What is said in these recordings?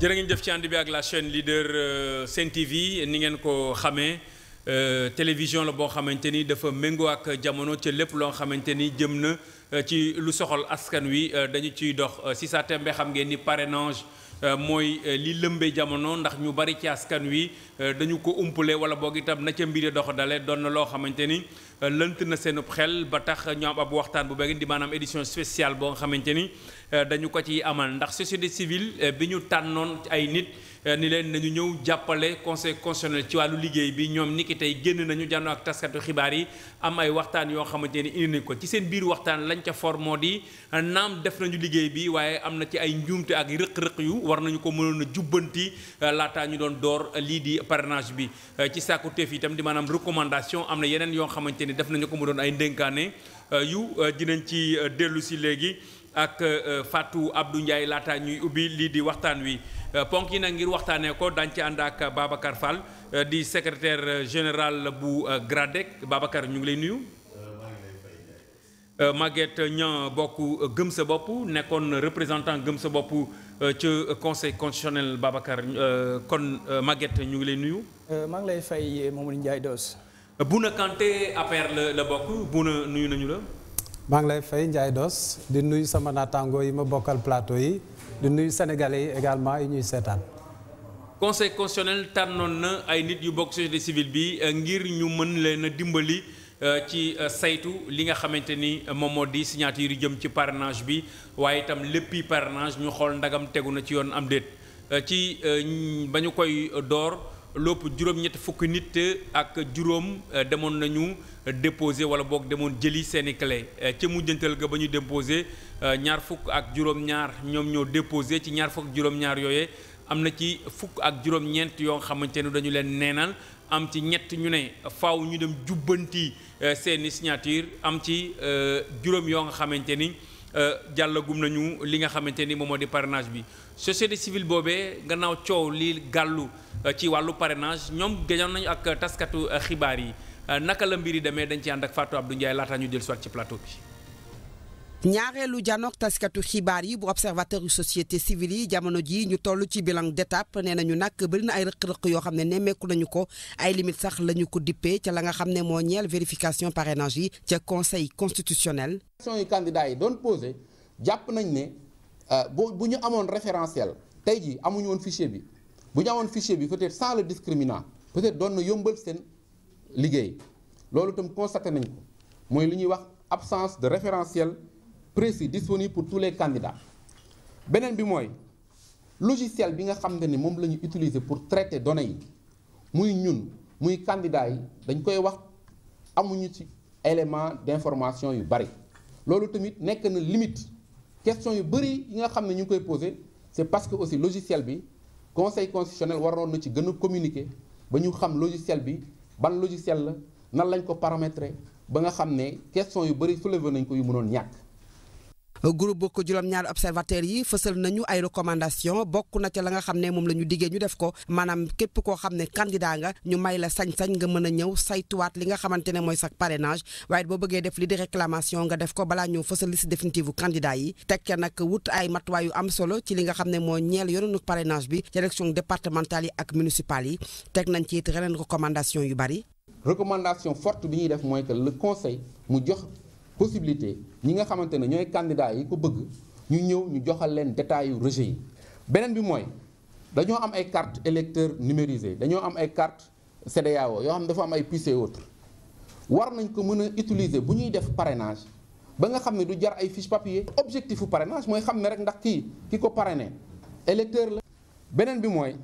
jërë ngeen jëf ci ànd bi ak la chaîne leader Sen TV ni ngeen ko xamee télévision la boo xamante ni dafa méngoo ak jamono ca lépp loo xamante ni jëm na ci lu soxal askan wi dañu ciy dox si sa tembe xam ngeen ni parrainage mooy li lëmbee jamono ndax ñu bari ci askan wi dañu ko umpale wala boog itam na ca mbiri dox dale doon na loo xamante ni lënt na seenub xel ba tax ñu am ab waxtaan bu bëgg di maanaam édition spéciale boo nga xamante ni dañu ko ci amal ndax société civile bi ñu tànnoon ay nit ni leen nañu ñëw jàppale conseil constitutionnel ci wàllu liggéey bi ñoom niki tey génn nañu jànnoo ak taskatu xibaar yi am ay waxtaan yoo xamante ni indi nañ ko ci seen biir waxtaan lañ ca for moo di naam def nañu liggéey bi waaye am na ci ay njuumte ak rëq-rëq yu war nañu ko mënoon a jubbanti laataa ñu doon door lii di parrainage bi ci sàkku teef itam di maanaam recommandation am na yeneen yoo xamante ni def nañu ko mu doon ay ndénkaane yu dinañ ci dellu si léegi ak Fatou Abdou Ndiaye laataa ñuy ubbi lii di waxtaan wi ponk yi nag ngir waxtaanee ko dañ ci ànd ak Babacar Fall di secrétaire général bu GRADEC Babacar ñu ngi lay nuyu. Maguette Niang bokk gëm sa bopp nekkoon représentant gëm sa bopp ca conseil constitutionnel Babacar kon Maguette ñu ngi lay nuyu. maa ngi lay fay Mamadou Ndiaye Dos. Bouna Kanté APR la la bokk Bouna nuyu nañu la. maa ngi lay fay Ndiaye Dos di nuyu sama naataango yi ma bokkal plateau yi di nuyu sénégalais yi également yi ñuy seetaan. conseil constitutionnel tànnoon na ay nit yu bokk société civile bi ngir ñu mën leen a dimbali ci saytu li nga xamante ni moom moo di signature yu jëm ci parrainage bi waaye itam léppi parrainage ñu xool ndagam tegu na ci yoon am déet ci ba ñu koy door. lopp juróom-ñetti fukki nit ak juróom demoon nañu déposé wala boog demoon jëli seeni clé ca mujjantal ga ba ñu déposé ñaar fukk ak juróom-ñaar ñoom ñoo déposé ci ñaar fukk juróom-ñaar yooyee am na ci fukk ak juróom-ñeent yoo xamante ne dañu leen neenal am ci ñett ñu ne faaw ñu dem jubbanti seeni signature am ci juróom yoo nga xamante ni jàllagum nañu li nga xamante ni moom moo di parrainage bi société civile boobee gannaaw coow li gàllu ci wàllu parrainage ñoom gëjoon nañu ak taskatu xibaar yi naka la mbir yi demee dañ ci ànd ak Fatou Abdou Ndiaye laataa ñu dellu soit ci plateau bi. ñaareelu janook taskatu xibaar yi bu observateur yu société civile yi jamono ji ñu toll ci bilan d'étape nee nañu nag bëri na ay rëq-rëq yoo xam ne nemmeeku nañu ko ay limite sax la ñu ko dippee ca la nga xam ne moo ñeel vérification parrainage yi ca conseil constitutionnel. question yu candidats yi doon posé jàpp nañ ne bu bu ñu amoon référentiel tey jii amuñu woon fichier bi bu ñu amoon fichier bi peut-être sans le discriminant peut-être doon na yombal seen liggéey loolu itam constaté nañ ko mooy li ñuy wax absence de référentiel. précis disponible pour tous les candidats beneen bi mooy logiciel bi nga xam ne moom la ñu utiliser pour traiter données yi muy ñun muy candidats yi dañ koy wax amuñu ci élément d'information yu bari loolu tamit nekk na limite question yu bari yi nga xam ne ñu ngi koy poser c'est parce que aussi logiciel bi conseil constitutionnel waroon na ci gën a communiquer ba ñu xam logiciel bi ban logiciel la nan lañ ko paramétrer ba nga xam ne question yu bari soulever nañ ko yu mënoon ñàkk. groupe bokk juróom-ñaari observateurs yi fësal nañu ay recommandation bokk na ca la nga xam ne moom la ñu diggee ñu def ko maanaam képp koo xam ne candidat nga ñu may la sañ-sañ nga mën a ñëw saytuwaat li nga xamante ne mooy sax parrainage waaye boo bëggee def li di réclamation nga def ko balaa ñëw fësal liste définitive bu candidat yi teg ca nag wut ay matuwaay yu am solo ci li nga xam ne moo ñeel yoonu parrainage bi ci élection départementale yi ak municipales yi teg nañ ci it reneen recommandation yu bari. recommandation forte bi ñuy def mooy que le conseil mu jox. possibilité ñi nga xamante ne ñooy candidats yi ko bëgg ñu ñëw ñu joxal leen détails yu rejet yi beneen bi mooy dañoo am ay cartes électeurs numérisées dañoo am ay cartes CEDEAO yoo xam ne dafa am ay puces et autres war nañ ko mën a utiliser bu ñuy def parrainage ba nga xam ne du jar ay fiche papier objectif u parrainage mooy xam ne rek ndax kii ki ko parrainé électeur la beneen bi mooy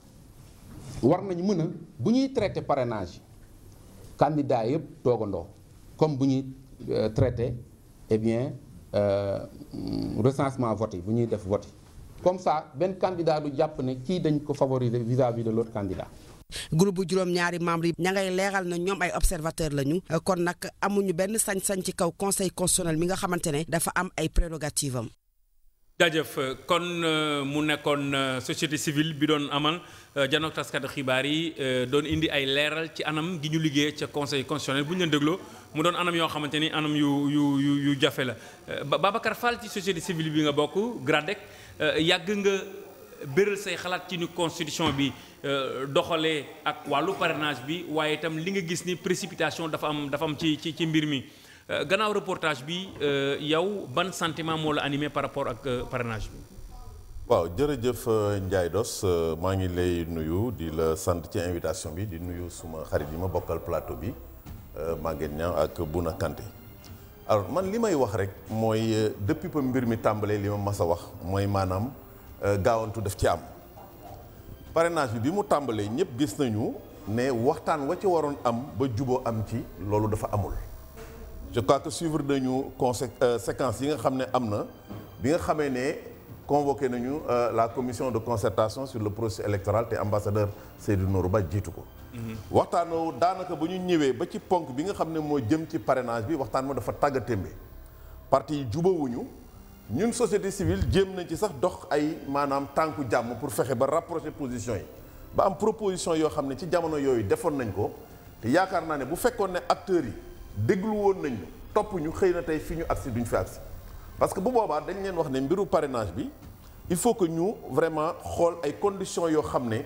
war nañ mën a bu ñuy traité parrainage candidats yëpp toogandoo comme bu ñuy traité eh bien euh, recensement vote yi bu ñuy def vote yi comme ça benn candidat du jàpp ne kii dañ ko favoriser vis-à-vis de l'autre candidat groupe bu juróom-ñaari membre yi ña ngay leeral na ñoom ay observateur lañu kon nag amuñu benn sañ-sañ ci kaw conseil constitutionnel mi nga xamante ne dafa am ay prérogative am jaajëf kon mu nekkoon société civile bi doon amal janook taskatu xibaar yi doon indi ay leeral ci anam gi ñu liggéey ca conseil constitutionnel bu ñu leen dégloo mu doon anam yoo xamante ni anam yu yu yu yu jafe la Babacar Fall ci société civile bi nga bokk GRADEC yàgg nga béral say xalaat ci ni constitution bi doxalee ak wàllu parrainage bi waaye itam li nga gis ni précipitation dafa am dafa am ci ci ci mbir mi gannaaw reportage bi yow ban sentiment moo la animé par rapport ak parrainage bi. waaw jërëjëf Ndiaye Dos maa ngi lay nuyu di la sant ci invitation bi di nuyu suma xarit yi ma bokkal plateau bi Maguette Niang ak Bouna Kanté alors man li may wax rek mooy depuis ba mbir mi tàmbalee li ma mas a wax mooy maanaam gaawantu daf ci am parrainage bi bi mu tàmbalee ñëpp gis nañu ne waxtaan wa ci waroon am ba juboo am ci loolu dafa amul je crois que suivre nañu consé séquence yi nga xam ne am na bi nga xamee ne convoqué nañu la commission de concertation sur le processus électoral te ambassadeur Seydou Nourou Ba jiitu ko waxtaanoo daanaka ba ñu ñëwee ba ci ponk bi nga xam ne moo jëm ci parrainage bi waxtaan ma dafa tàgga témbe parti yi jubawuñu ñun société civile jéem nañ ci sax dox ay maanaam tànku jàmm pour fexe ba rapprocher position yi ba am proposition yoo xam ne ci jamono yooyu defoon nañ ko te yaakaar naa ne bu fekkoon ne acteurs yi déglu woon nañ topp ñu xëy na tey fi ñu agsi duñ fi agsi parce que bu boobaa dañ leen wax ne mbiru parrainage bi il faut que ñu vraiment xool ay conditions yoo xam ne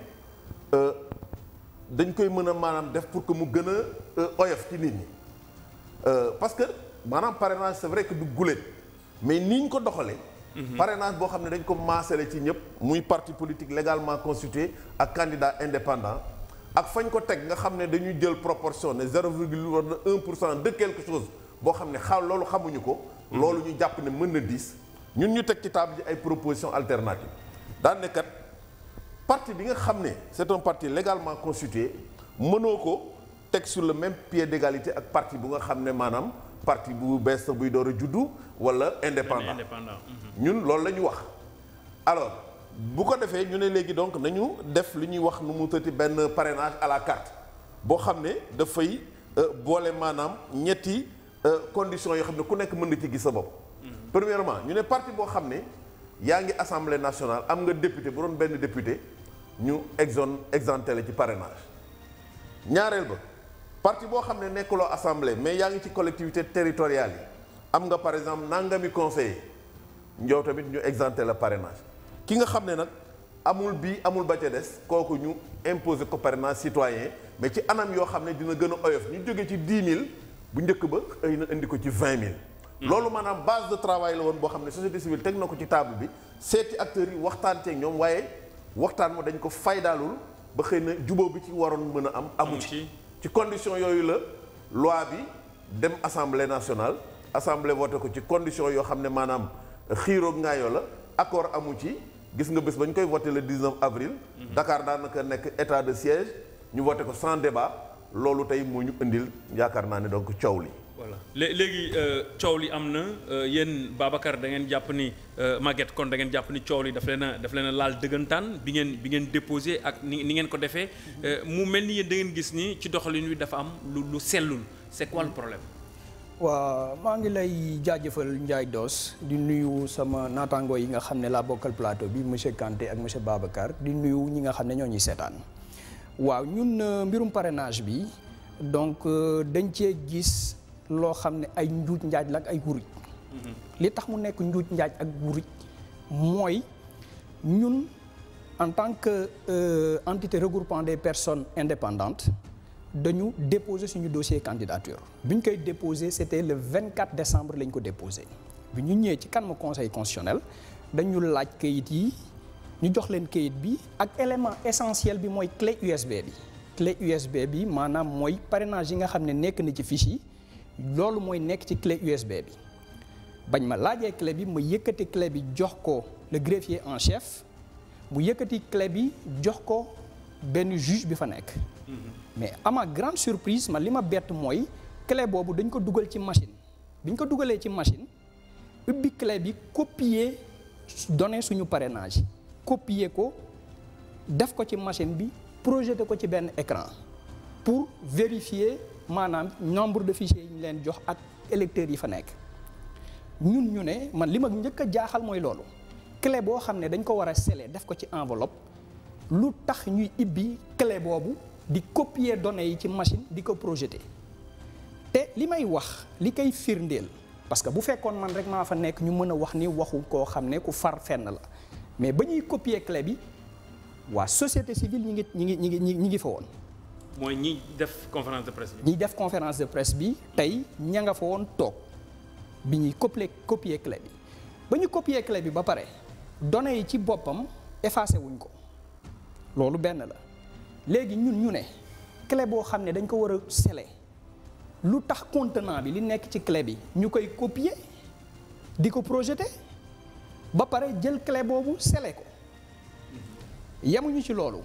dañ koy mën a maanaam def pour que mu gën a oyof ci nit ñi parce que maanaam parrainage c'est vrai que du guléet mais ni ñu ko doxalee. parrainage boo xam ne dañ ko maasale ci ñëpp muy parti politique légalement constitué ak candidat indépendant ak fañ ko teg nga xam ne dañuy jël proportion ne zéro virgule wala un pour cent de quelque chose boo xam ne xaw loolu xamuñu ko. loolu ñu jàpp ne mën na diis ñun ñu teg ci table ji ay propositions alternatives daan ne kat parti bi nga xam ne c'est un parti légalement constitué mënoo ko teg sur le même pied d'égalité ak parti bu nga xam ne maanaam parti bu bees buy door a juddu wala indépendant ñun loolu la ñu wax alors bu ko defee ñu ne léegi donc nañu def li ñuy wax nu mu tëti benn parrainage à la carte boo xam ne dafay boole maanaam ñetti conditions yoo xam ne ku nekk mën na ci gis sa bopp premièrement ñu ne parti boo xam ne yaa ngi assemblée nationale am nga député bu doon benn député ñu exon exempté la ci parrainage ñaareel ba parti boo xam ne nekkuloo assemblée mais yaa ngi ci collectivité territoriale yi am nga par exemple nangami conseiller njow tamit ñu exempté la parrainage ki nga xam ne nag amul bii amul ba ca des kooku ñu imposer ko parrainage citoyen mais ci anam yoo xam ne dina gën a oyof ñu jóge ci 10 000 bu njëkk ba xëy na indi ko ci 20 000. loolu maanaam base de travail la woon boo xam ne société civile teg na ko ci table bi seeti acteurs yi waxtaan ceeg ñoom waaye waxtaan ma dañ ko faydaalul ba xëy na jubóo bi ci waroon mën a am. amu ci ci condition yooyu la loi bi dem assemblée nationale assemblée voté ko ci condition yoo xam ne maanaam xiiroog ngaayoo la accord amu ci gis nga bés ba ñu koy voté le 19 avril. Dakar daanaka nekk état de siège ñu voté ko sans débat loolu tey moo ñu indil yaakaar naa ne donc coow li. voilà léegi coow li am na yéen Babacar da ngeen jàpp ni Maguette kon da ngeen jàpp ni coow li daf leen a daf leen a laal dëggantaan bi ngeen bi ngeen déposé ak ni ni ngeen ko defee mu mel ni yéen da ngeen gis ni ci doxalin wi dafa am lu lu sellul c'est quoi le problème. waaw maa ngi lay jaajëfal Ndiaye Dos di nuyu sama naataango yi nga xam ne laa bokkal plateau bi monsieur Kanté ak monsieur Babacar di nuyu ñi nga xam ne ñoo ñuy seetaan waaw ñun mbirum parrainage bi donc dañ cee gis. loo xam ne ay njuuj njaaj la ak ay wuruj li tax mu nekk njuuj njaaj ak wuruj mooy ñun en tant que euh, entité regroupant des personnes indépendantes dañu déposer suñu dossier candidature bi ñu koy déposer c'était le 24 décembre lañ ko déposé bi ñu ñëwee ci kanam conseil constitutionnel dañu laaj kayit yi ñu jox leen kayit bi ak élément essentiel bi mooy clé USB bi clé USB bi maanaam mooy parrainage yi nga xam ne nekk na ci fiche yi loolu mooy nekk ci clé USB bi bañ ma laajee clé bi ma yëkkati clé bi jox ko le greffier en chef mu yëkkati clé bi jox ko benn juge bi fa nekk. mais à ma grande surprise man li ma bett mooy clé boobu dañ ko dugal ci machine bi ñu ko dugalee ci machine ubbi clé bi copier données suñu parrainage copier ko def ko ci machine bi projeté ko ci benn écran pour vérifier. maanaam nombre de fichiers yi ñu leen jox ak électeurs yi fa nekk ñun ñu ne man li ma njëkk a jaaxal mooy loolu clé boo xam ne dañ ko war a sceller def ko ci enveloppe lu tax ñuy ibbi clé boobu di copier données yi ci machine di ko projeter te li may wax li koy firndeel parce que bu fekkoon man rek maa fa nekk ñu mën a wax ni waxu koo xam ne ku far fenn la mais ba ñuy copier clé bi waa société civile ñi ngi ñi ngi ñi ngi ñi ngi fa woon mooy ñi def conférence de presse bi. ñiy def conférence de presse bi tey ña nga fa woon toog bi ñuy copier copier clé bi ba ñu copier clé bi ba pare données yi ci boppam effacé wuñ ko loolu benn la léegi ñun ñu ne clé boo xam ne dañ ko war a sceller lu tax contenant bi li nekk ci clé bi ñu koy copier di ko projeter ba pare jël clé boobu sceller ko yemuñu ci loolu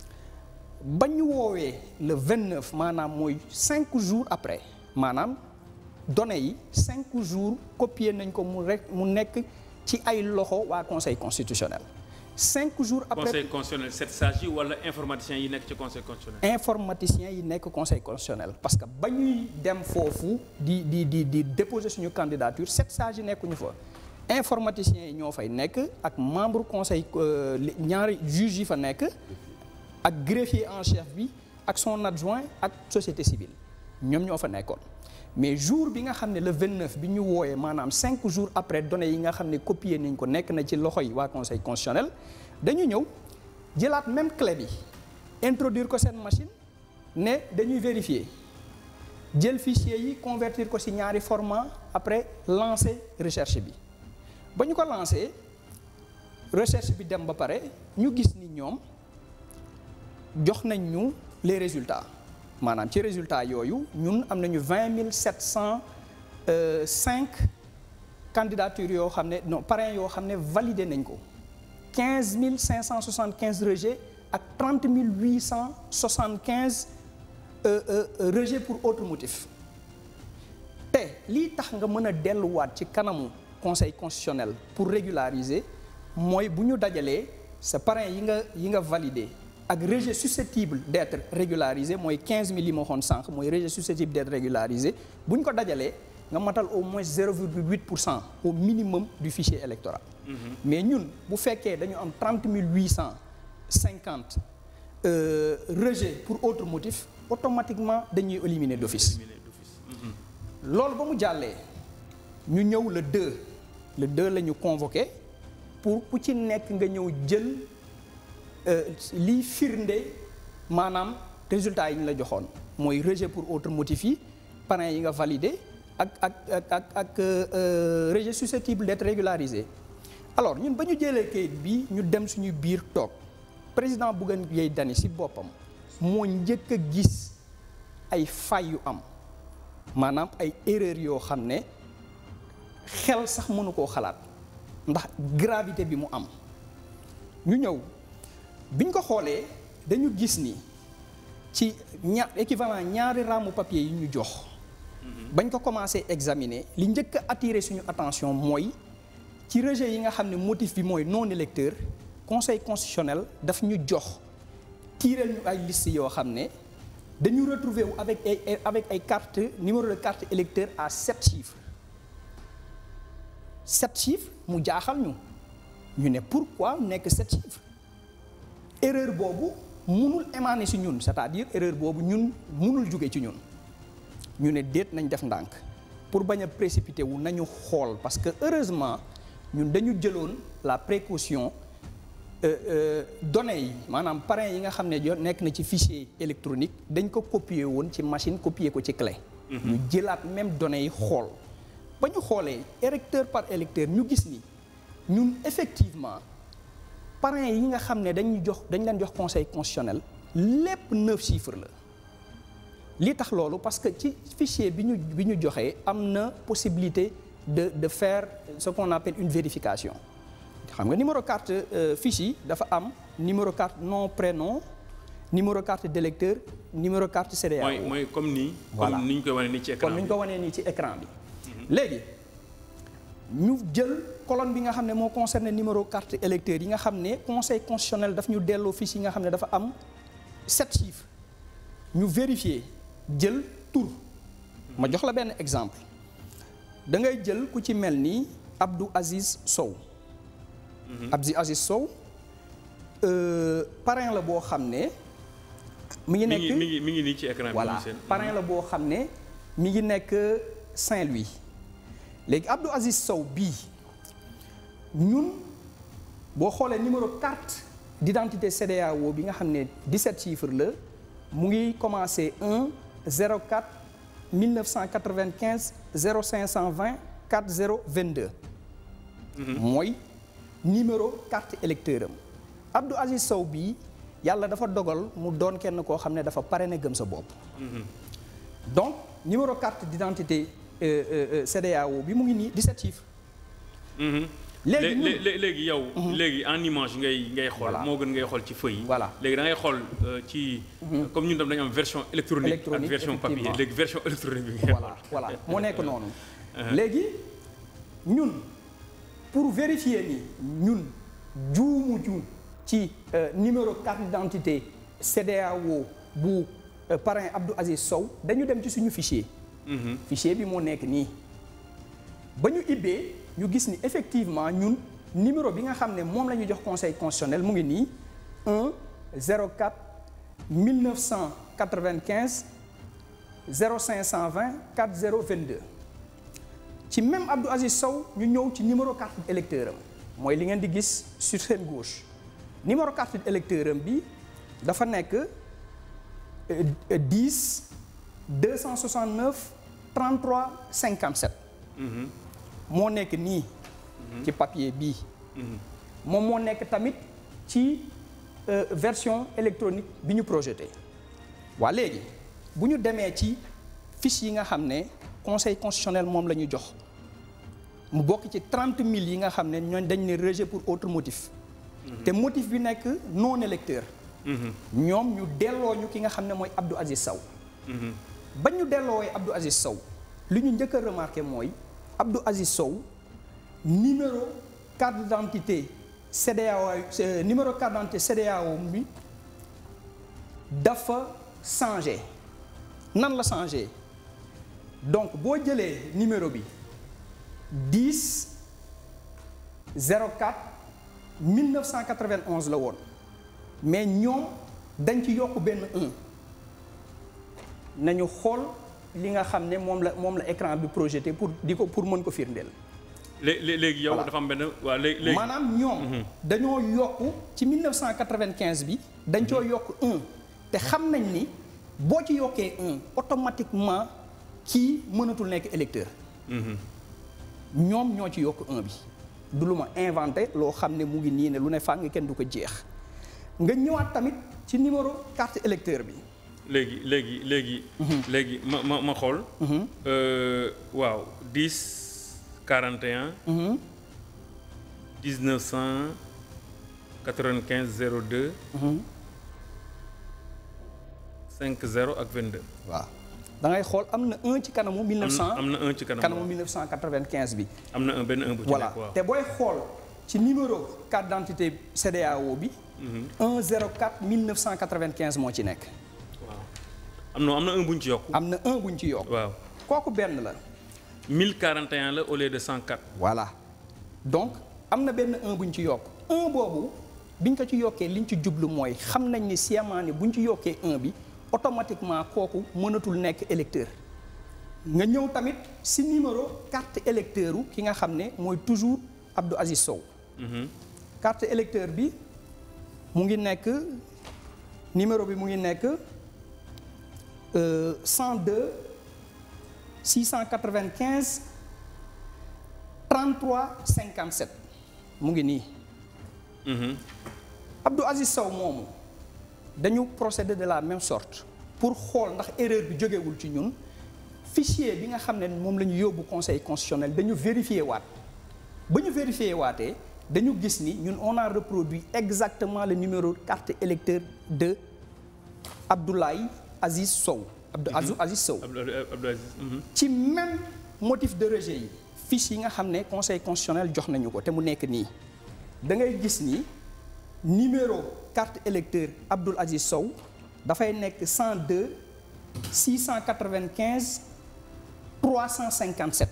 ba ñu woowee le 29 maanaam mooy cinq jours après maanaam données yi cinq jours copier nañ ko mu rek mu nekk ci ay loxo waa conseil constitutionnel cinq jours après conseil constitutionnel sept sages yi wala informaticiens yi nekk ci conseil constitutionnel. informaticiens yi nekk conseil constitutionnel parce que ba ñuy dem foofu di di di di déposer suñu candidature sept sages yi nekkuñu fa informaticiens yi ñoo fay nekk ak membre conseil euh, li- ñaari juges yi fa nekk ak greffier en chef bi ak son adjoint ak société civile ñoom ñoo fa nekkoon mais jour bi nga xam ne le 29 bi ñu wooyee maanaam 5 jours après données yi nga xam ne copier nañ ko nekk na ci loxo yi waa conseil constitutionnel dañu ñëw jëlaat même clé bi introduire ko seen machine ne dañuy vérifier jël fichier yi convertir ko ci ñaari format après lancer recherche bi ba ñu ko lancer recherche bi dem ba pare ñu gis ni ñoom jox nañ ñu les résultats maanaam ci résultats yooyu ñun am nañu vingt mille sept cent cinq candidatures yoo xam ne non parrains yoo xam ne validé nañ ko quinze mille cinq cent soixante quinze rejets ak trente mille huit cent soixante quinze rejets pour autre motif te lii tax nga mën a delluwaat ci kanamu conseil constitutionnel pour régulariser mooy bu ñu dajalee sa parrain yi nga yi nga validé ak rejet susceptible d'être régularisé mooy 15 000 yi ma waxoon sànq mooy rejet susceptible d'être régularisé bu ñu ko dajalee nga matal au moins 0,8 pour cent au minimum du fichier électoral. mais ñun bu fekkee dañu am 30 850 euh, rejet pour autre motif automatiquement dañuy éliminer d'office. loolu ba mu jàllee ñu ñëw le 2 le 2 la ñu convoqué pour ku ci nekk nga ñëw jël liy firnde maanaam résultats yi ñu la joxoon mooy rejet pour autre motif yi parrain yi nga validé ak ak ak ak ak rejet susceptible d'être régularisé alors ñun ba ñu jëlee kayit bi ñu dem suñu biir toog président Bougane Gueye Dany ci boppam moo njëkk a gis ay fay yu am maanaam ay erreur yoo xam ne xel sax mënu koo xalaat ndax gravité bi mu am ñu ñëw biñ ko xoolee dañu gis ni ci ña équivalent ñaari raamu papier yi ñu jox bañ ko commencé examiner li njëkk a attirer suñu attention mooy ci rejet yi nga xam ne motif bi mooy non électeur conseil constitutionnel daf ñu jox tiiral ñu ay liste yoo xam ne dañu retrouver wu avec ay avec ay carte numéro de carte électeur à sept chiffres sept chiffres mu jaaxal ñu ñu ne pourquoi nekk sept chiffres erreur boobu munul émaner ci ñun c'est-à-dire erreur boobu ñun munul jóge ci ñun ñu ne déet nañ def ndànk pour bañ a précipiter wu nañu xool parce que heureusement ñun dañu jëloon la précaution données yi maanaam parrain yi nga xam ne jo nekk na ci fichier électronique dañ ko copier woon ci machine copier ko ci clé. ñu jëlaat même données yi xool ba ñu xoolee électeur par électeur ñu gis ni ñun effectivement parrain yi nga xam ne dañuy jox dañ leen jox conseil constitutionnel lépp neuf chiffres la. li tax loolu parce que ci fichier bi ñu bi ñu joxee am na possibilité de de faire ce qu'on appelle une vérification xam nga numéro carte fiche yi dafa am numéro carte nom prénom numéro carte d'électeur numéro carte CEDEAO mooy mooy comme nii. Voilà. comme ni ñu koy wane nii ci écran comme ni bi. ñu ko wanee nii ci écran bi léegi ñu jël colonne bi nga xam ne moo concerné numéro carte électeur yi nga xam ne conseil constitutionnel daf ñu delloo fiche yi nga xam ne dafa am sept chiffres ñu vérifier jël tur ma jox la benn exemple da ngay jël ku ci mel ni Abdou Aziz Sow Abdou Aziz Sow euh, parrain la boo xam ne mi ngi mi nekk ngi mi ngi mi ngi nii ci écran bi. voilà ñu seen. parrain la boo xam ne mi ngi nekk Saint-Louis léegi Abdou Aziz Sow bii ñun boo xoolee numéro carte d'identité CEDEAO bi nga xam ne 17 chiffres la mu ngi commencé 1 04 1995 0520 40 22. mooy numéro carte électeur am Abdou Aziz Sow bii yàlla dafa dogal mu doon kenn koo xam ne dafa pare ne gëm sa bopp. donc numéro carte d'identité euh, euh, euh, CEDEAO bi mu ngi nii 17 chiffres. léegi ñun léegi léegi yow. léegi en image ngay ngay xool. Voilà. moo gën ngay xool ci feuille yi. Voilà. léegi da ngay xool euh, ci. comme ñun tam dañu am version électronique. ak Électronique, version papier effectivement. léegi version électronique bi ngay voilà voilà moo nekk noonu. léegi ñun pour vérifier ni ñun juumu ju ci euh, numéro carte d'identité CEDEAO bu euh, parrain Abdou Aziz Sow dañu dem ci suñu fichier. fichier bi moo nekk nii ba ñu ibbee ñu gis ni effectivement ñun numéro bi nga xam ne moom la ñu jox conseil constitutionnel mu ngi nii 1 04 1995 0520 4022 ci même Abdou Aziz Sow ñu ñëw ci numéro carte électeur am mooy li ngeen di gis sur seen gauche numéro carte électeur am bi dafa nekk euh, euh, 10 269 33 57 moo nekk nii ci papier bii moom moo nekk tamit ci euh, version électronique bi ñu projeté waa léegi bu ñu demee ci fiche yi nga xam ne conseil constitutionnel moom la ñu jox mu bokk ci trente mille yi nga xam ne ñooñ dañ ne rejet pour autre motif te motif bi nekk non électeur ñoom ñu delloo ñu ki nga xam ne mooy Abdou Aziz Sow ba ñu delloowee Abdou Aziz Sow li ñu njëkk a remarqué mooy Abdou Aziz Sow numéro carte d'identité CEDEAO euh, numéro carte d'identité CEDEAO bi dafa changé nan la changé donc boo jëlee numéro bi 10 04 1991 la woon mais ñoom dañ ci yokk benn 1 nañu xool li nga xam ne moom la moom la écran bi projeté pour di ko pour mën ko firndeel. léegi léegi yow Voilà. dafa am benn waa léegi léegi. maanaam ñoom dañoo yokk ci 1995 bi dañ coo yokk 1 te xam nañ ni boo ci yokkee 1 automatiquement kii mënatul nekk électeur ñoom ñoo ci yokk 1 bi du lu ma inventé loo xam ne mu ngi nii ne lu ne fàng kenn du ko jeex nga ñëwaat tamit ci numéro carte électeur bi léegi léegi léegi. léegi ma ma ma xool. Euh, waaw 10 41. 1995 02. 50 ak 22. waaw da ngay xool am na 1 ci kanamu 1900 am na un ci kanam. kanamu 1995 bi am na un benn un bu ci voilà nekk waaw. te booy xool ci numéro carte d'identité CEDEAO bi 104 1995 moo ci nekk waaw am na am na un bu ñu ci yokk. am na 1 buñ ci yokk waaw kooku benn la 1041 la au lieu de 104. voilà donc am na benn 1 buñ ci yokk 1 boobu biñ ko ci yokkee liñ ci jublu mooy xam nañ ni sciemment ni buñ ci yokkee 1 bi automatiquement kooku mënatul nekk électeur nga ñëw tamit si numéro carte électeur u ki nga xam ne mooy toujours Abdou Aziz Sow carte électeur bi mu ngi nekk numéro bi mu ngi nekk euh, 102 695 33 57 mu ngi nii Abdou Aziz Sow moomu dañu procéder de la même sorte pour xool ndax erreur bi jógewul ci ñun fichier bi nga xam ne moom la ñu yóbbu conseil constitutionnel dañu vérifier waat ba ñu vérifier waatee dañu gis ni ñun on a reproduit exactement le numéro carte électeur de Abdoulaye Aziz Sow Abdou Azou Aziz Sow Abdou Abdou Aziz. mhm. ci même motif de rejet yi fiche yi nga xam ne conseil constitutionnel jox nañu ko te mu nekk nii da ngay gis ni numéro carte électeur Abdoul Aziz Sow dafay nekk 102 695 357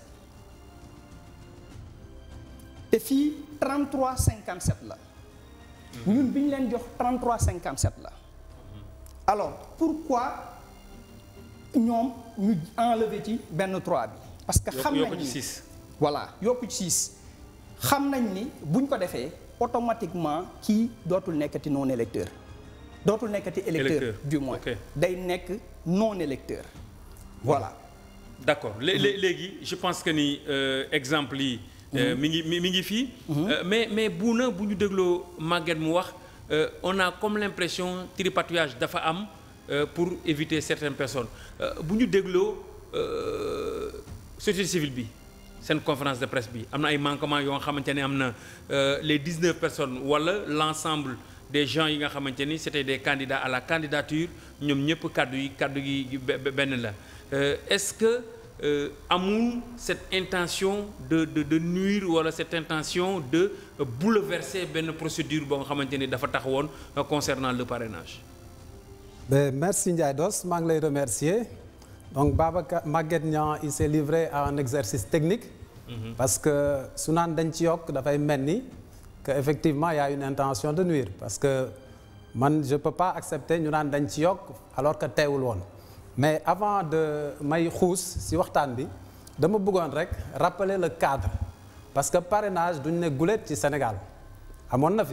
te fii 33 57 la ñun bi ñu leen jox 33 57 la alors pourquoi ñoom ñu enlever ci benn 3 bi parce que Yokk- xam yokk nañ ci ni six. voilà yokku ci 6 xam nañ ni buñ ko defee automatiquement kii dootul nekkati non électeur dootul nekkati électeur Électeur. du moins Ok. day nekk non électeur voilà d'accord lé- lé- léegi je pense que ni euh, exemple yi euh, mi ngi mi mi ngi fii Euh, mais mais bu na bu ñu dégloo Maguette mu wax euh, on a comme l'impression tripatouillage dafa am euh, pour éviter certaines personnes Euh, bu ñu dégloo euh, société civile bi seen conférence de presse bi am na ay manquements yoo xamante ne am na euh, les 19 personnes wala l'ensemble des gens yi nga xamante ni c'était des candidats à la candidature ñoom ñëpp kàddu yi kàddu yi be- be- benn la Euh, est-ce que euh, amul cette intention de de de nuire wala cette intention de euh, bouleverser benn procédure boo nga xamante ni dafa taxawoon euh, concernant le parrainage. Ben, merci Ndiaye Dos maa ngi lay remercier donc Babacar Maguette Niang il s'est livré à un exercice technique parce que su naan dañ ci yokk dafay mel ni que effectivement il y a une intention de nuire parce que man je peux pas accepter ñu naan dañ ci yokk alors que teewul woon mais avant de may xuus si waxtaan bi dama bëggoon rek rappeler le cadre parce que parrainage duñ ne guléet ci Sénégal amoon na fi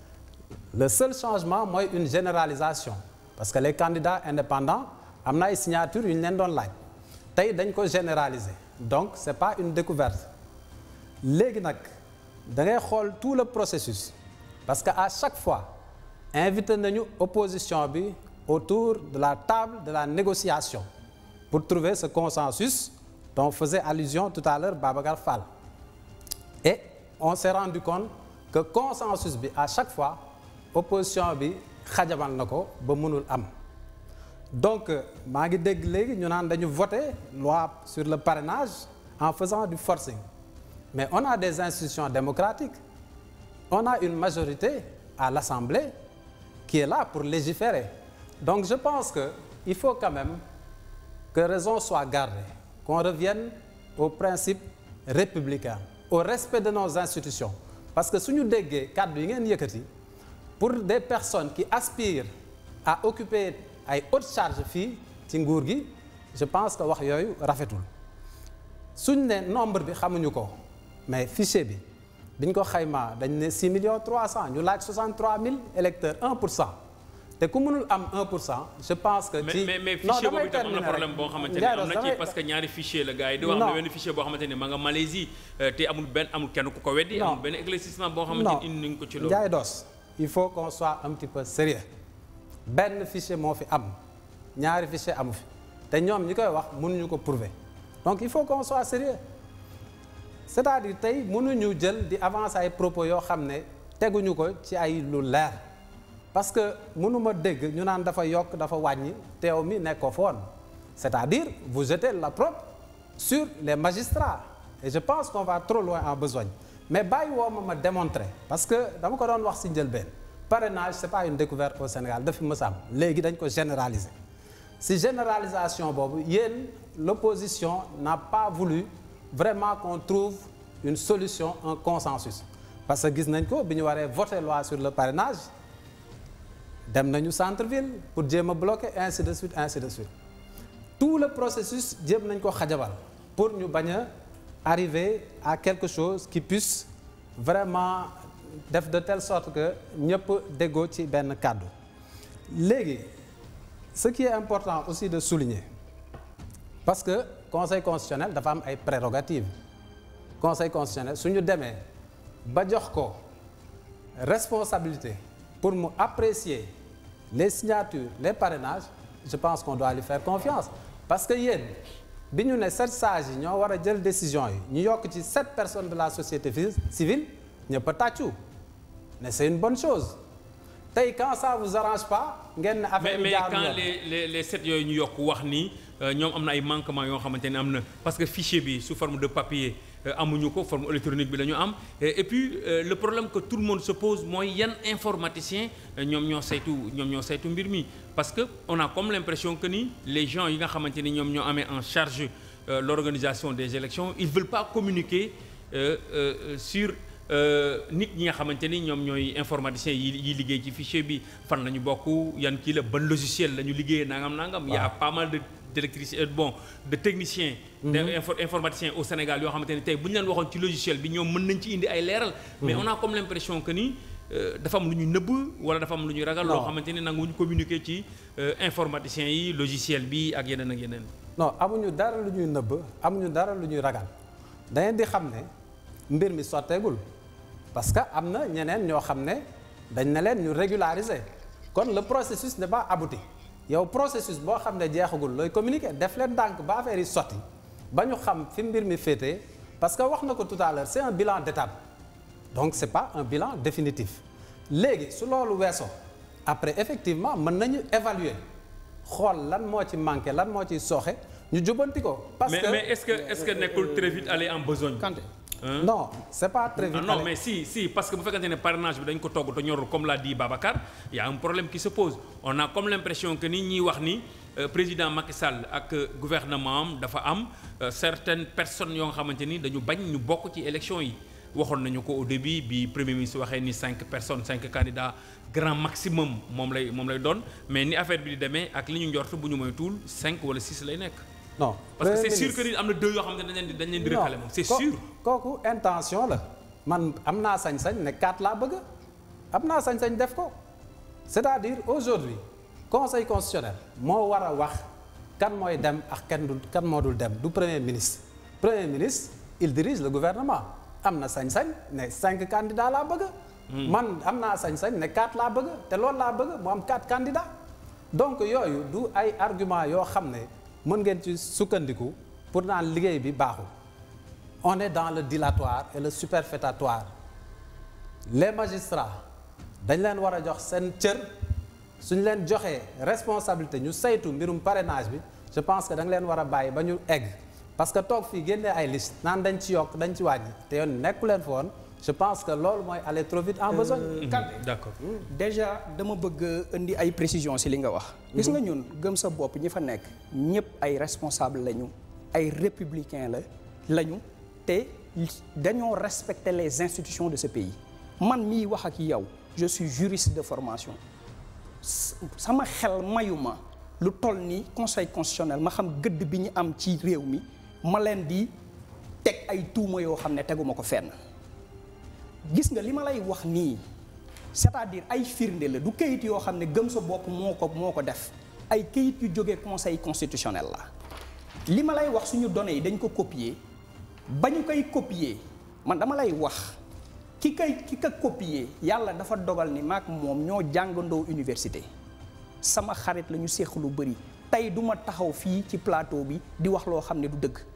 le seul changement mooy une généralisation parce que les candidats indépendants am na ay signatures yu ñu leen doon laaj tey dañ ko généraliser donc c'est pas une découverte léegi nag da ngay xool tout le processus parce que à chaque fois invité nañu opposition bi autour de la table de la négociation pour trouver ce consensus dont faisait allusion tout à l'heure Babacar Fall et on s'est rendu compte que consensus bi à chaque fois opposition bi xajamal na ko ba mënul am donc maa ngi dégg léegi ñu naan dañu voter loi sur le parrainage en faisant du forcing mais on a des institutions démocratiques on a une majorité à l'Assemblée qui est là pour légiférer donc je pense que il faut quand même que raison soit gardée qu'on revienne aux principes républicains au respect de nos institutions parce que suñu déggee kàddu yi ngeen yëkkati pour des personnes qui aspirent à occuper ay hautes charges fii ci nguur gi je pense que wax yooyu rafetul suñ ne nombre bi xamuñu ko mais fichier bi biñ ko xaymaa dañ ne 6 millions 300 ñu laaj 63 000 électeurs 1 pour cent te ku mënul am 1 pour cent je pense que. mais ci mais mais non fichier damay boobu itam am na terminer problème rek. boo xamante ne Ndiaye am Rose, na ci damay- parce que ñaari fichier la gars yi di wax am Non. na benn fichier boo xamante ne ma nga Malaisie euh, te amul benn amul kenn ku ko weddi. Non. amul benn éclaircissement boo xamante non ne indi nañu ko ci loolu. Ndiaye Dos il faut qu'on soit un petit peu sérieux benn fichier moo fi am ñaari fichier amu fi te ñoom ñi koy wax mënuñu ko prouver donc il faut qu'on soit sérieux c'est-à-dire tey mënuñu jël di avancer ay propos yoo xam ne teguñu ko ci ay lu leer parce que mënuma dégg ñu naan dafa yokk dafa wàññi teew mi nekk ko foon c'est-à-dire vous jetez l'opprobre sur les magistrats et je pense qu'on va trop loin en besogne mais bàyyi woo ma ma démontrer parce que dama ko doon wax ci njëlbeen parrainage c'est pas une découverte au Sénégal dafi mës a am léegi dañ ko généraliser si généralisation boobu yéen l'opposition n'a pas voulu vraiment qu'on trouve une solution un consensus parce que gis nañ ko bi ñu waree voter loi sur le parrainage dem nañu centre-ville pour jéem a bloquer ainsi de suite ainsi de suite tout le processus jéem nañ ko xajabal pour ñu bañ a arriver à quelque chose qui puisse vraiment def de telle sorte que ñëpp déggoo ci benn kàddu léegi ce qui est important aussi de souligner parce que conseil constitutionnel dafa am ay prérogatives conseil constitutionnel su ñu demee ba jox ko responsabilité pour mu apprécier les signatures les parrainages je pense qu'on doit lui faire confiance parce que yéen bi ñu ne sept sages yi ñoo war a jël décision yi ñu yokk ci sept personnes de la société fi- civile ñëpp a tàccu ne c'est une bonne chose tey quand ça vous arrange pas ngeen ne mais affaire bi mais jaarul quand yoon. les les les sept yooyu ñu yokk wax ni euh, ñoom am na ay manquements yoo xamante ne am na parce que fichier bi sous forme de papier euh, amuñu ko forme électronique bi la ñu am et, et puis euh, le problème que tout le monde se pose mooy yan informaticien euh, ñoom ñoo saytu ñoom ñoo saytu mbir mi parce que on a comme l'impression que ni les gens yi nga xamante ni ñoom ñoo amee en charge euh, l'organisation des élections ils veulent pas communiquer euh, euh, sur nit ñi nga xamante ni ñoom ñooy informaticiens yi yi liggéey ci fichier bi fan la ñu bokk yan kii la ban logiciel la ñu liggéeyee nangam nangam. y a pas mal de d'électricien euh, bon de techniciens. de info- informaticiens au Sénégal yoo xamante ne tey bu ñu leen waxoon ci logiciel bi ñoom mën nañ ci indi ay leeral. mais on a comme l'impression que ni euh, dafa am lu ñu nëbb wala dafa am lu ñu ragal. loo Non. xamante ni nanguwuñu communiquer ci euh, informaticiens yi logiciel bi ak yeneen ak yeneen. non amuñu dara lu ñuy nëbb amuñu dara lu ñuy ragal da ngeen di xam ne mbir mi sotteegul parce que am na ñeneen ñoo xam ne dañ ne leen ñu régulariser kon le processus n'est pas abouti yow processus boo xam ne jeexagul looy communiquer def leen ndànk ba affaire yi sotti ba ñu xam fi mbir mi féetee parce que wax na ko tout à l'heure c'est un bilan d'étape donc c'est pas un bilan définitif léegi su loolu weesoo après effectivement mën nañu évaluer xool lan moo ci manqué lan moo ciy sooxe ñu jubanti ko. parce mais que mais est-ce que est-ce que nekkul très vite aller en besogne. Kanté Hein? non c'est pas très vite. Ah non allez. mais si si parce que bu fekkante ne parrainage bi dañ ko togg te ñorul comme l'a dit Babacar y a un problème qui se pose on a comme l'impression que ni ñiy wax ni euh, président Macky Sall ak euh, gouvernement am dafa am euh, certaines personnes yoo nga xamante ni dañu bañ ñu bokk ci élection yi waxoon nañu ko au début bi premier ministre waxee ni cinq personnes cinq candidats grand maximum moom lay moom lay doon mais ni affaire bi di demee ak li ñu njort bu ñu moytuwul cinq wala six lay nekk non parce que c'est Premier sûr que ni am na deux yoo xam ne dañ leen di dañ leen di Non, recalé moom c'est ko- sûr kooku intention la man am naa sañ-sañ ne quatre laa bëgg am naa sañ-sañ def ko c'est-à-dire aujourd'hui conseil constitutionnel moo war a wax kan mooy dem ak kan du kan moo dul dem du premier ministre premier ministre il dirige le gouvernement am na sañ-sañ ne cinq candidats laa bëgg man am naa sañ-sañ ne quatre laa bëgg te loolu laa bëgg mu am quatre candidats donc yooyu du ay argument yoo xam ne mën ngeen ci sukkandiku pour naan liggéey bi baaxul on est dans le dilatoire et le superfétatoire les magistrats dañ leen war a jox seen cër suñ leen joxee responsabilité ñu saytu mbirum parrainage bi je pense que da nga leen war a bàyyi ba ñu egg parce que toog fii génnee ay liste naan dañ ci yokk dañ ci wàññi te yoon nekku leen foon je pense que loolu mooy aller trop vite en besogne Kanté d'accord déjà dama bëgg a indi ay précisions ci li nga wax. gis nga ñun gëm sa bopp ñi fa nekk ñëpp ay responsable lañu ay républicains la lañu te dañoo respecter les institutions de ce pays man mii wax ak yow je suis juriste de formation S- sama xel mayuma lu toll ni conseil constitutionnel ma xam gëdd bi ñu am ci réew mi ma leen di teg ay tuuma yoo xam ne teguma ko fenn. gis nga li ma lay wax nii c'est-à-dire ay firnde la du kayit yoo xam ne gëm sa bopp moo ko moo ko def ay kayit yu jógee conseil constitutionnel la li ma lay wax suñu données yi dañ ko copier ba ñu koy copier man dama lay wax ki kay ki ka copier yàlla dafa dogal ni maak moom ñoo jàngandoo université sama xarit la ñu séq lu bëri tey du ma taxaw fii ci plateau bi di wax loo xam ne du dëgg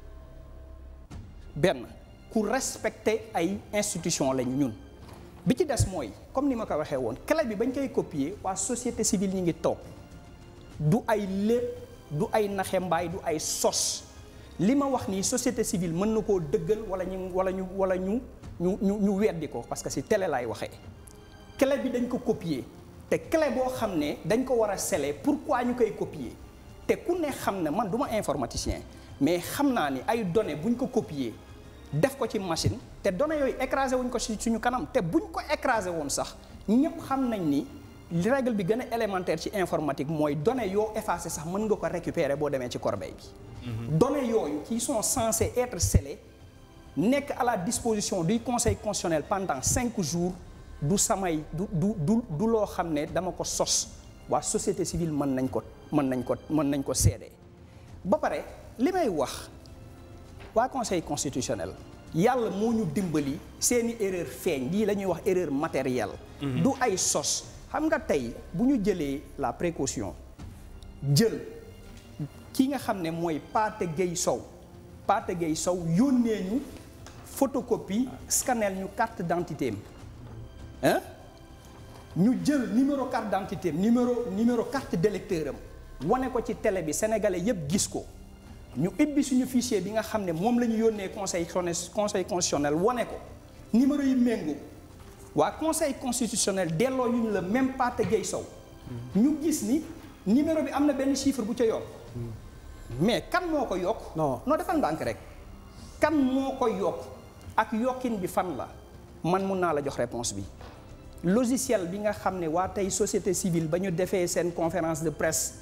benn ku respecter ay institution lañu ñun bi ci des mooy comme ni ma ko waxee woon clé bi bañ koy copier waa société civile ñi ngi toog du ay lépp du ay naxembaay du ay sos li ma wax nii société civile mën na koo dëggal wala ñu wala ñu wala ñu ñu ñu ñu weddi ko parce que ci télé laay waxee clé bi dañ ko copier te clé boo xam ne dañ ko war a sceller pourquoi ñu koy copier te ku ne xam ne man du ma informaticien mais xam naa ni ay données buñ ko copier def ko ci machine te données yooyu écrasé wuñ ko ci suñu kanam te buñ ko écrasé woon sax ñëpp xam nañ ni règle bi gën a élémentaire ci informatique mooy données yoo effacé sax mën nga ko récupérer boo demee ci corbeille bi. données yooyu qui sont censées être scellées nekk à la disposition du conseil constitutionnel pendant cinq jours du samay du du du du loo xam ne dama ko sos waa société civile mën nañ ko mën nañ ko mën nañ ko seede ba pare li may wax. waa conseil constitutionnel yàlla moo ñu dimbali seeni erreur feeñ lii la ñuy wax erreur matérielle du ay sos xam nga tey bu ñu jëlee la précaution jël ki nga xam ne mooy Pathé Gueye Sow Pathé Gueye Sow yónnee ñu photocopie scanner ñu carte d'identité am hein ñu jël numéro carte d'identité am numéro numéro carte d'électeur am wane ko ci télé bi sénégalais yépp gis ko ñu ibbi suñu fichier bi nga xam ne moom la ñu yónnee conseil conseil constitutionnel wane ko numéro yi méngoo waa conseil constitutionnel delloo ñu ñu la même Pathé Gueye Sow ñu gis ni numéro bi am na benn chiffre bu ca yokk mais kan moo ko yokk Non. non defal ndànk rek kan moo ko yokk ak yokkin bi fan la man mun naa la jox réponse bi logiciel bi nga xam ne waa tey société civile ba ñu defee seen conférence de presse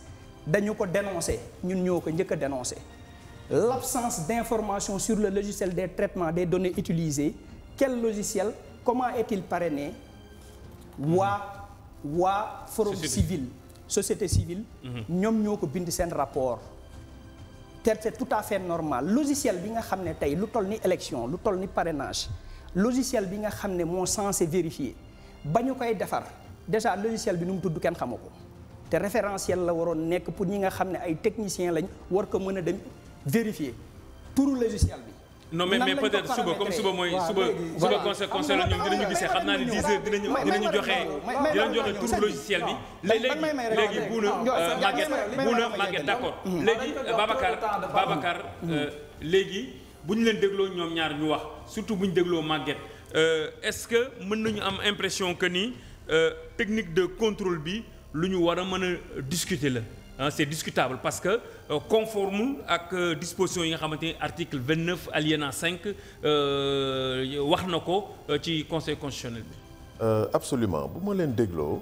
dañu ko dénoncé ñun ñoo ko njëkk a dénoncé l'absence d'information sur le logiciel des traitements des données utilisées quel logiciel comment est-il parrainé waa waa forum Société. civil société civile ñoom ñoo ko bind seen rapport te c'est tout à fait normal logiciel bi nga xam ne tey lu toll ni élection lu toll ni parrainage logiciel bi nga xam ne moo censé vérifier ba ñu koy defar déjà logiciel bi nu mu tudd kenn xamu ko te référentiel la waroon nekk pour ñi nga xam ne ay techniciens lañ war ko mën a dem vérifier turu logiciel bi. non mais nan mais lañ ko peut-être suba comme paramétrer. suba mooy waaw, suba léegi, suba voilà. conseil Xam conseil nga ñoom man dinañu may- gisee may- xam naa ne may- 10 heures dinañu may- may- dinañu may- joxe may- may- dinañu may- joxe may- turu may- logiciel bi may- léegi may- may- may- léegi may- buuna may- may- Maguette may- may- buuna may- Maguette may- d'accord may- léegi may- may- Babacar may- may- may- Babacar euh, léegi bu ñu leen dégloo ñoom ñaar ñu wax surtout bu ñu dégloo Maguette euh, est-ce que mën nañu am impression que ni euh, technique de contrôle bi lu ñu war a mën a discuter la ah c'est discutable parce que euh, conforme ak euh, disposition yi nga xamante ni article 29 alinéa 5 euh, wax na ko euh, ci conseil constitutionnel bi. Euh, absolument bu ma leen dégloo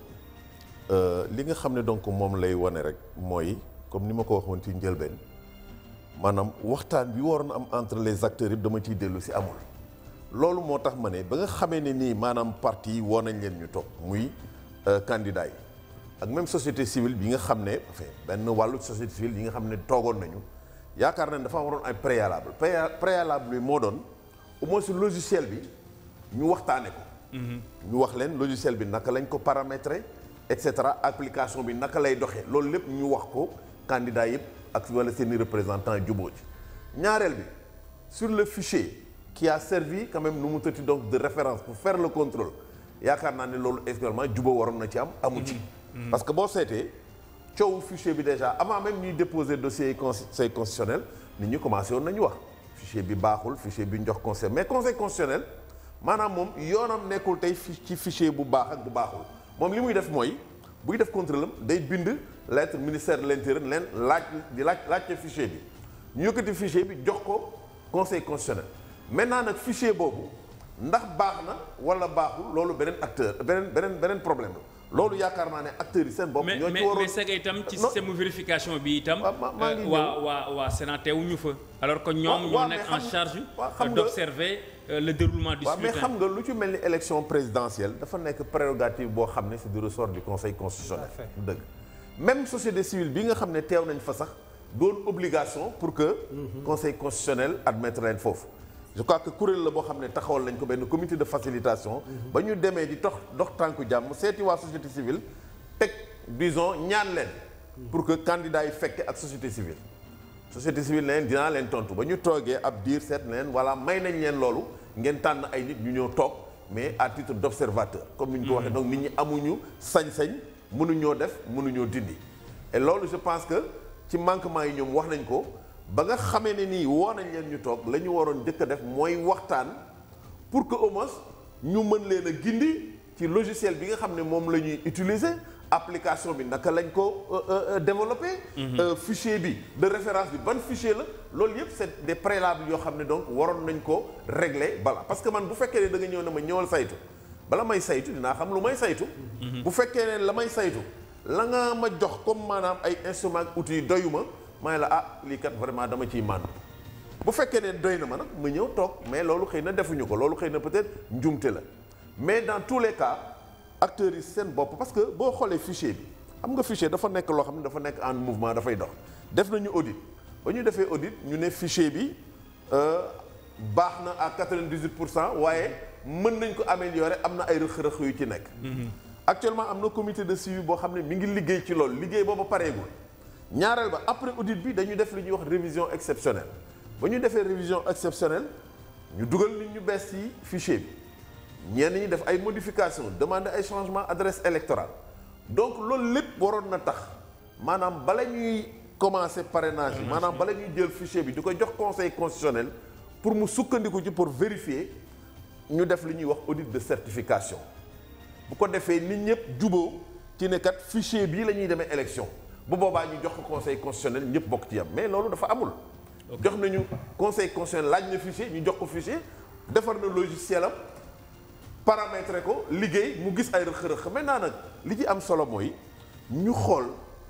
euh, li nga xam ne donc moom lay wane rek mooy comme ni ma ko waxoon ci njëlbeen maanaam waxtaan bi waroon am entre les acteurs yëpp dama ciy dellu si amul. loolu moo tax ma ne ba nga xamee ne nii maanaam parti yi woo nañ leen ñu toog muy euh, candidat yi ak même société civile bi nga xam ne enfin benn wàllu société civile yi nga xam ne toogoon nañu yaakaar nañ dafa waroon ay préalable Pré- préalable bi moo doon au moins logiciel bi ñu waxtaane ko. ñu wax leen logiciel bi naka lañ ko paramétrer et cetera application bi naka lay doxee loolu lépp ñu wax ko candidat yëpp ak wala seeni représentant jubóo ci ñaareel bi sur le fichier qui a servi quand même nu mu tëtti donc de référence pour faire le contrôle yaakaar naa ne loolu également jubóo waroon na ci am amu ci parce que boo seetee coowu fichier bi déjà avant même ñuy déposer dossier conseil constitutionnel nit ñi commencé woon nañu wax fichier bi baaxul fichier bi ñu jox conseil mais conseil constitutionnel maanaam moom yoonam nekkul tey fi ci fichier bu baax ak bu baaxul moom li muy def mooy buy def contrôle am day bind lettre ministère de l'intérieur leen laaj di laaj laajte fichier bi ñu yëkkati fichier bi jox ko conseil constitutionnel maintenant nag fichier boobu ndax baax na wala baaxul loolu beneen acteur beneen beneen beneen problème la loolu yaakaar naa ne acteurs yi seen bopp. mais ñoo ci mais waroon mais c'est que itam ci Non. système vérification bi itam. Waaw, ma- maa ngi euh, ñëw. waa waa waa Sénat teewuñu fa. alors que ñoom Waaw, ñoo waaw, nekk mais en xam- charge waaw, xam euh, nga- d'observer euh, le déroulement du waaw mais scrutin. xam nga lu ci mel ni élection présidentielle dafa nekk prérogative boo xam ne c'est du ressort du conseil constitutionnel. Tout à fait. du dëgg même société civile bi nga xam ne teew nañ fa sax doon obligation pour que. conseil constitutionnel admettre leen foofu. je crois que kuréel la boo xam ne taxawal nañ ko benn comité de facilitation. ba ñu demee di dox dox tànku jàmm seeti waa société civile teg disons ñaan leen. pour que candidats yi fekke ak société civile. société civile ne leen dinaa leen tontu ba ñu toogee ab diir seet na leen voilà may nañ leen loolu ngeen tànn ay nit ñu ñëw toog mais à titre d'observateur comme ni ñu ko waxee donc nit ñi amuñu sañ-sañ mënuñoo def mënuñoo dindi et loolu je pense que ci manquement yi ñoom wax nañ ko ba nga xamee ne nii woo nañ leen ñu toog la ñu waroon njëkk a def mooy waxtaan pour que au moins ñu mën leen a gindi ci logiciel bi nga xam ne moom la ñuy utiliser application bi naka lañ ko euh, euh, développer euh, fichier bi de référence bi ban fichier la loolu yëpp c'est des préalables yoo xam ne donc waroon nañ ko régler bala parce que man bu fekkee ne da nga ñëw ne ma ñëwal saytu bala may saytu dinaa xam lu may saytu bu fekkee ne la may saytu la nga ma jox comme maanaam ay instruments ak outils doyuma may la ah lii kat vraiment dama ciy màndu bu fekkee ne doy na ma nag ma ñëw toog mais loolu xëy na defuñu ko loolu xëy na peut-être njumte la mais dans tous les cas acteurs yi seen bopp parce que boo xoolee fichier bi xam nga fichier dafa nekk loo xam ne dafa nekk en mouvement dafay dox def nañu audit ba ñu defee audit ñu ne fichier bi euh, baax na à 98 pour cent waaye mën nañ ko améliorer am na ay rëq-rëq yu ci nekk actuellement am na comité de suivi boo xam ne mi ngi liggéey ci loolu liggéey booba pareegul ñaareel ba après audit bi dañu def lu ñuy wax révision exceptionnelle ba ñu defee révision exceptionnelle ñu dugal nit ñu bees ci fichier bi ñenn ñi def ay modifications demander ay changement adresse électorale donc loolu lépp waroon na tax maanaam bala ñuy commencer parrainage yi maanaam bala ñuy jël fichier bi di ko jox conseil constitutionnel pour mu sukkandiku ci pour vérifier ñu def li ñuy wax audit de certification bu ko defee nit ñëpp juboo ci ne kat fichier bii la ñuy demee élection bu boobaa ñu jox ko conseil constitutionnel ñëpp bokk ci yam mais loolu dafa amul. jox nañu conseil constitutionnel laaj na fichier ñu jox ko fichier defar na logiciel am paramétrer ko liggéey mu gis ay rëq-rëq maintenant nag li ci am solo mooy ñu xool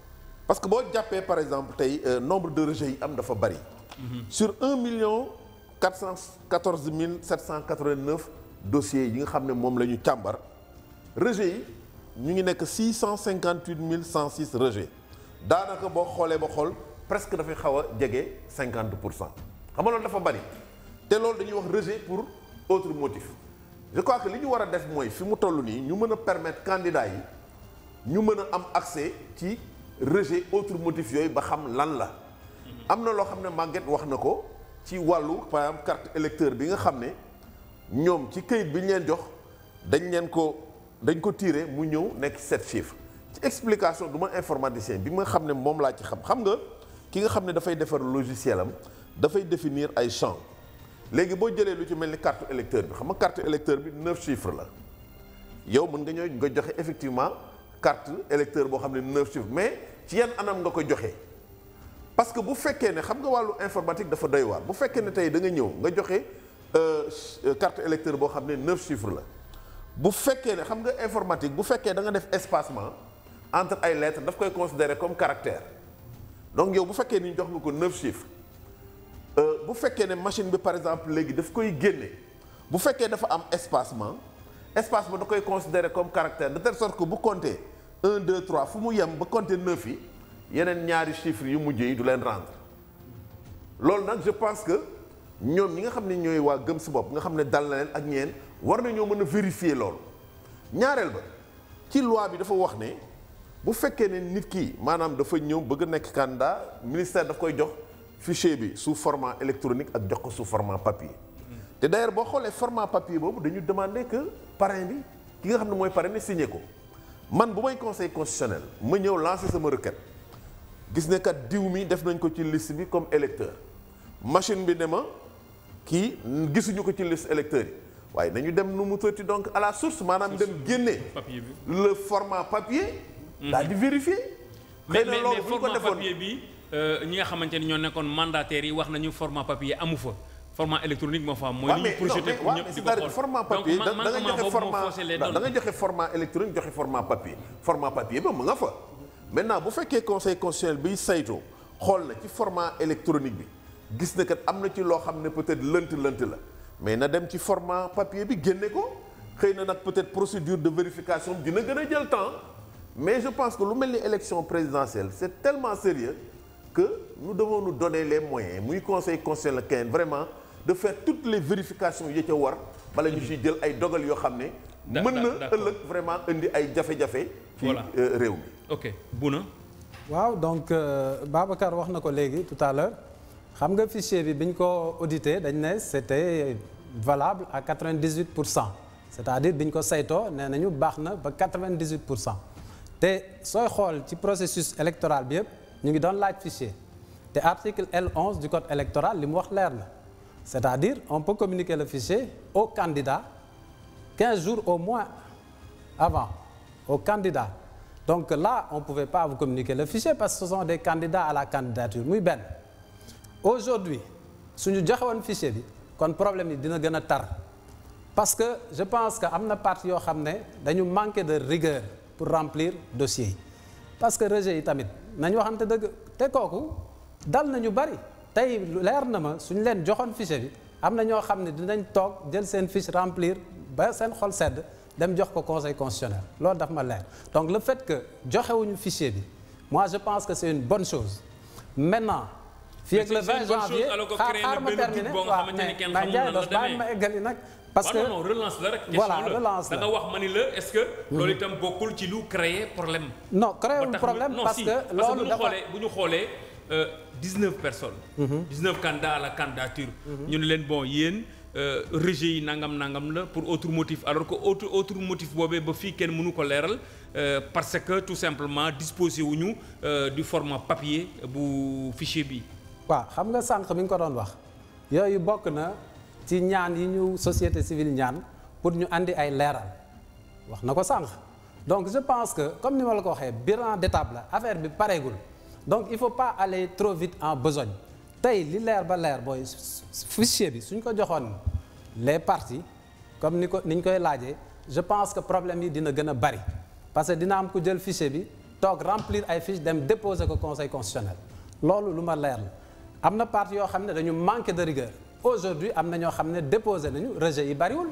parce que boo jàppee par exemple tey euh, nombre de rejets yi am dafa bari. sur un million quatre cent quatorze mille sept cent quatre-vingt-neuf dossiers yi nga xam ne moom la ñu càmbar rejets yi ñu ngi nekk six cent cinquante-huit mille cent six rejets daanaka boo xoolee ba xool presque dafay xaw a jege cinquante pour cent xam nga loolu dafa bari te loolu dañuy wax rejet pour autre motif je crois que li ñu war a def mooy fi mu toll nii ñu mën a permettre candidats yi ñu mën a am accès ci rejet autre motif yooyu ba xam lan la am na loo xam ne Maguette wax na ko ci wàllu par exemple carte électeur bi nga xam ne ñoom ci këyit bi ñu leen jox dañ leen ko dañ ko tiré mu ñëw nekk sept chiffres ci explication du ma informaticien bi nga xam ne moom laa ci xam xam nga ki nga xam ne dafay defar logiciel am dafay définir ay champs léegi boo jëlee lu ci mel ni carte électeur bi xam nga carte électeur bi neuf chiffres la yow mën nga ñëw nga joxe effectivement carte électeur boo xam ne neuf chiffres mais ci yan anam nga ko joxe parce que bu fekkee ne xam nga wàllu informatique dafa doy waar bu fekkee ne tey da nga ñëw nga joxe carte électeur boo xam ne neuf chiffres la bu fekkee ne xam nga informatique bu fekkee da nga def espacement entre ay lettres daf koy considérer comme caractère donc yow bu fekkee ni jox nga ko neuf chiffres bu fekkee ne machine bi par exemple léegi daf koy génne bu fekkee dafa am espacement espacement da koy considérer comme caractère de telle sorte que bu compter un deux trois fu mu yem ba compter neuf yi yeneen ñaari chiffres yu mujj yi du leen rendre loolu nag je pense que ñoom ñi nga xam ne ñooy waa gëm sa bopp nga xam ne dal na leen ak ñeen war nañoo mën a vérifier loolu ñaareel ba ci loi bi dafa wax ne bu fekkee ne nit ki maanaam dafa ñëw bëgg a nekk candidat ministère daf koy jox fichier bi sous format électronique ak jox ko sous format papier. te d'ailleurs boo xoolee format papier boobu dañu demander que parrain bi ki nga xam ne mooy parrain bi signé ko man bu may conseil constitutionnel ma ñëw lancer sama requête gis ne kat diw mi def nañ ko ci liste bi comme électeur machine bi ne ma kii gisuñu ko ci liste électeur yi waaye nañu dem nu mu tëtti donc à la source maanaam dem génne papier bi. le format papier. daal di vérifier. mais xëy na mais loolu mais bu ñu ko format defoon papier bi ñi nga xamante ni ñoo nekkoon mandataires yi wax nañu format papier amu fa format électronique moo fa am. mooy waaw li ñu mais non projeté mais pour waaw ñëpp mais di ko c'est-à-dire xool format donc papier da man da nga manquement joxe boobu moo format faussé les da données. nga joxe format électronique joxe format papier format papier ba mu nga fa maintenant bu fekkee conseil constitutionnel biy saytu xool na ci format électronique bi gis na kat am na ci loo xam ne peut-être lënt lënt la mais na dem ci format papier bi génne ko xëy na nag peut-être procédure de vérification dina gën a jël temps mais je pense que lu mel ni élection présidentielle c'est tellement sérieux que nous devons nous donner les moyens muy conseil constitutionnel kenn vraiment de faire toutes les vérifications yi ca war bala ñu ciy jël ay dogal yoo xam ne Da- mën da- na d'accord. ëllëg vraiment indi ay jafe-jafe ci Voilà. euh, réew mi ok Bouna waaw donc euh, Babacar wax na ko léegi tout à l'heure xam nga fichier bi bi ñu ko audité dañ ne c'était valable à 98 pour cent c'est-à-dire bi ñu ko saytoo nee nañu baax na ba 98 pour cent te sooy xool ci processus électoral bi yëpp ñu ngi doon laaj fichier te article L11 du code électoral li mu wax leer na c'est-à-dire on peut communiquer le fichier au candidat 15 jours au moins avant aux candidats donc là on ne pouvait pas vous communiquer le fichier parce que ce sont des candidats à la candidature muy benn aujourd'hui suñu joxe woon fichier bi kon problème yi dina gën a tar parce que je pense que am na partie yoo xam ne dañu manquer de rigueur pour remplir dossier yi parce que rejet yi tamit nañu waxante dëgg te kooku dal nañu bari tey leer na ma suñu leen joxoon fichier bi am na ñoo xam ne dinañ toog jël seen fiche remplir ba seen xol sedd dem jox ko conseil constitutionnel loolu daf ma leer donc le fait que joxewuñu fichier bi moi je pense que c'est une bonne chose maintenant fii ak Mais le c'est- c'est 20 une bonne chose, janvier alors que xaar créer xaar na ma benn terminer doute boo nga waaw xamante ni mais kenn mais xamul Ndiaye nan la dos bàyyi demee. ma eggali nag parce que non non relance la rek question Voilà, la relance da la. nga wax ma ni la est-ce que loolu itam bokkul ci lu créer problème non ba créewul tax problème ñu- non, parce si, que parce que bu loolu ñu dafa xoolee bu ñu xoolee euh, 19 personnes 19 candidats à la candidature ñu ne leen bon yéen euh, rejet yi nangam nangam la pour autre motif alors que autre autre motif boobee ba fii kenn mënu ko leeral euh, parce que tout simplement disposé wuñu euh, du format papier bu fichier bi waaw xam nga sànq mi nga ko doon wax yooyu bokk na ci ñaan yi ñu société civile ñaan pour ñu andi ay leeral wax na ko sànq donc je pense que comme ni ma la ko waxee bilan d'étape la affaire bi pareegul donc il faut pas aller trop vite en besogne tey li leer ba leer booy fichier bi suñ ko joxoon les parties comme ni ko ni ñu koy laajee je pense que problème yi dina gën a bari parce que dina am ku jël fichier bi toog remplir ay fiches dem déposer ko conseil constitutionnel loolu lu ma leer la am na parti yoo xam ne dañu manqué de rigueur aujourd'hui am na ñoo xam ne déposé nañu rejet yi bariwul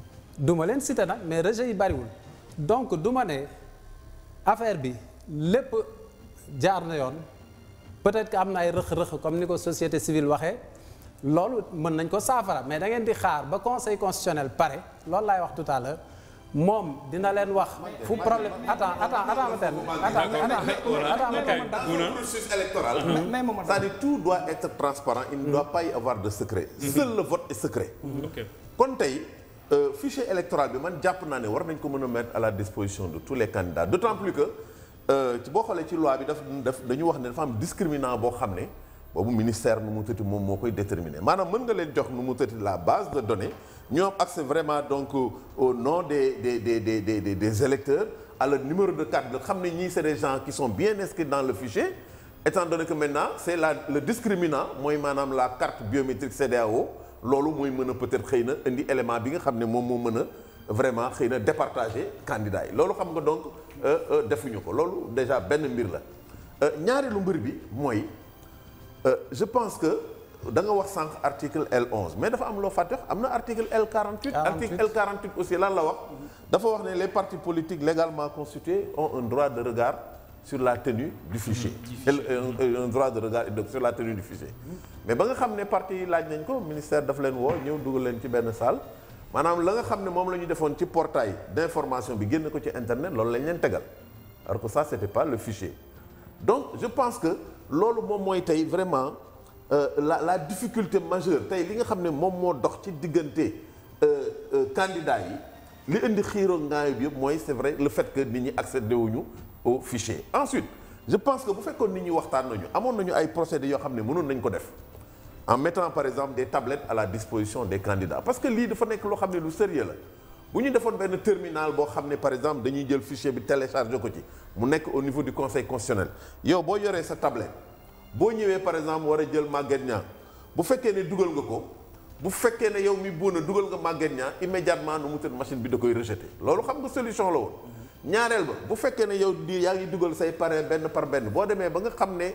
du ma leen cité nag mais rejet yi bariwul donc du ma ne affaire bi lépp jaar na yoon peut-être que am na ay rëq-rëq comme ni ko société civile waxee loolu mën nañ ko saafara mais da ngeen di xaar ba conseil constitutionnel pare loolu laay wax tout à l'heure moom dina leen wax fu problème attends attends attends ma termine attends attends ma termine Le processus électoral, mais moom c'est-à-dire tout doit être transparent, il ne doit pas y avoir de secret. Seul le vote est secret. ok kon tey euh, fichier électoral bi man jàpp naa ne war nañ ko mën a mettre à la disposition de tous les candidats d'autant plus que euh, ci boo xoolee ci loi bi daf daf dañu wax ne dafa am discriminant boo xam ne boobu ministère nu mu tëti moom moo koy déterminer maanaam mën nga leen jox nu mu tëti la base de données ñoo am accès vraiment donc au- au nom des des des des des des, des électeurs à leur numéro de carte nga xam ne ñii c'est des gens qui sont bien inscrits dans le fichier étant donné que maintenant c'est la le discriminant mooy maanaam la carte biométrique CEDEAO loolu mooy mën a peut-être xëy na indi élément bi nga xam ne moom moo mën a vraiment xëy na départager candidat yi loolu xam nga donc euh, euh, defuñu ko loolu déjà benn mbir la Euh, ñaareelu mbir bi mooy euh, je pense que da nga wax sànq article L11 mais dafa am loo fàtte wax am na article L48 article L48 aussi lan la wax dafa wax ne les partis politiques légalement constitués ont un droit de regard sur la tenue du fichier El- un, un droit de regard et de- sur la tenue du fichier mais ba nga xam ne parti yi laaj nañ ko ministère daf leen woo ñëw dugal leen ci benn salle maanaam la nga xam ne moom la ñu defoon ci portail d'information bi génn ko ci internet loolu lañ leen tegal alors que ça c'était pas le fichier donc je pense que loolu moom mooy tey vraiment euh, la la difficulté majeure tey li nga xam ne moom moo dox ci diggante euh, euh, candidats yi li indi xiiroo ngaayo bi yëpp mooy c'est vrai le fait que nit ñi accédé wuñu au fichier ensuite je pense que bu fekkoon nit ñi waxtaan nañu amoon nañu ay procédés yoo xam ne mënoon nañ ko def en mettant par exemple des tablettes à la disposition des candidats parce que lii dafa nekk loo xam ne lu sérieux la bu ñu defoon benn terminal boo xam ne par exemple dañuy jël fichier bi téléchargé ko ci mu nekk au niveau du conseil constitutionnel yow boo yoree sa tablette boo ñëwee par exemple war a jël Maguette Niang bu fekkee ne dugal nga ko bu fekkee ne yow mi buuna dugal nga Maguette Niang immédiatement nu mu tëdd machine bi da koy rejeté loolu xam nga solution la woon ñaareel ba bu fekkee ne yow di yaa ngi dugal say parrain benn par benn boo demee ba nga xam ne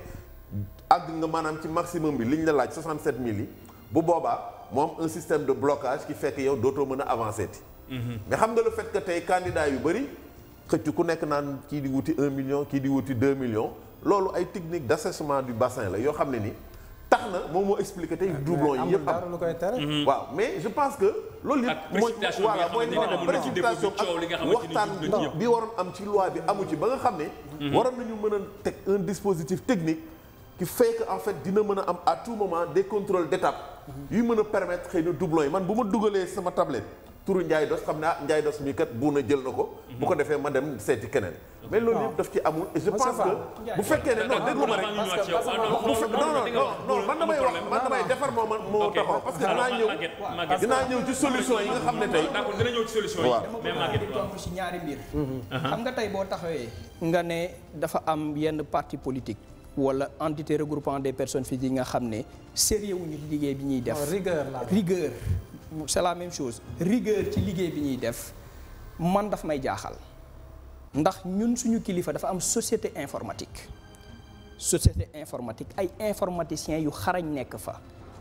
àgg nga maanaam ci maximum bi li ñu la laaj 67000 yi bu boobaa moom un système de blocage qui fait que yow dootoo mën a avancer ti mais xam nga le fait que tey candidat yu bëri xëcc ku nekk naan kii di wuti 1 million kii di wuti 2 millions loolu ay technique d'assèchement du bassin la yoo xam ne ni tax na moom moo expliqué tey doublon yi amul yëpp am dara lu koy tere waaw mais je pense que loolu Ak yëpp mooy précipitation bi nga voilà mooy xamante ne amoon na ci dépôt bi, précipitation coow li nga ak xamante ni waxtaan jub na ci yëpp. bi waroon am ci loi bi amu ci ba nga xam ne waroon nañu mën a teg un dispositif technique qui fait que en fait dina mën a am à tout moment des contrôles d'étape yuy mën a permettre xëy na doublon yi man bu ma dugalee sama tablette turu Ndiaye Dos xam ne ah Ndiaye Dos mii kat bu na jël na ko bu ko defee ma dem seeti keneen mais loolu yëpp daf ci amul et je pense que bu fekkee ne non déglu ma rek parce que bu fe- non non non non man damay wax man damay defar moo man moo taxaw parce que dinaa ñëw dinaa ñëw ci solution yi nga xam ne tey d'accord dina ñëw ci solution yi Waaw. mais Maguette di waaw. tontu si ñaari mbir xam nga tey boo taxawee nga ne dafa am yenn parti politique wala entité regroupant des personnes physiques yi nga xam ne sérieux wuñu ci liggéey bi ñuy def Non, rigueur la. rigueur c'est la même chose rigueur ci liggéey bi ñuy def man daf may jaaxal ndax ñun suñu kilifa dafa am société informatique société informatique ay informaticiens yu xarañ nekk fa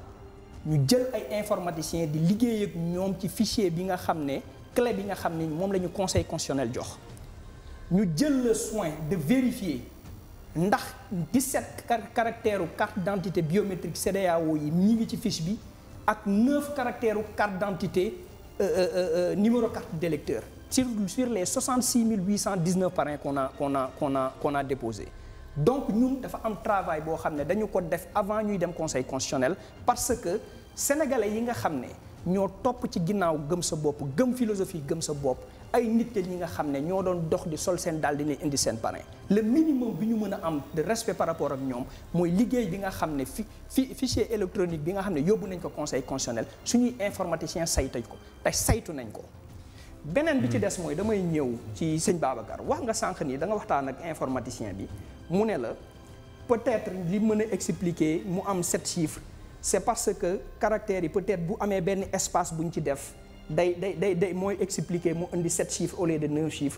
ñu jël ay informaticiens di liggéey ak ñoom ci fichier bi nga xam ne clé bi nga xam ne moom la ñu conseil constitutionnel jox ñu jël le soin de vérifier ndax 17 car caractères u carte d'identité biométrique CEDEAO yi ñi ngi ci fiche bi ak 9 caractères u carte d'identité euh, euh, euh, numéro carte d'électeur sur sur les 66 819 parrains qu'on a qu'on a qu'on a qu'on a déposé donc ñun dafa am travail boo xam ne dañu ko def avant ñuy dem conseil constitutionnel parce que sénégalais yi nga xam ne ñoo topp ci ginnaaw gëm sa bopp gëm philosophie gëm sa bopp ay nit la ñi nga xam ne ñoo doon dox di sol seen daal dina indi seen parrain le minimum bi ñu mën a am de respect par rapport ak ñoom mooy liggéey bi nga xam ne fi fi fichier électronique bi nga xam ne yóbbu nañ ko conseil constitutionnel suñuy informaticien saytu ko te saytu nañ ko beneen bi ci des mooy damay ñëw ci sëñ Babacar wax nga sànq nii da nga waxtaan ak informaticien bi mu ne la peut-être li mën a expliquer mu am sept chiffres c'est parce que caractères yi peut-être bu amee benn espace bu ñu ci def day day day day mooy expliquer mu indi sept chiffres au lieu de neuf chiffres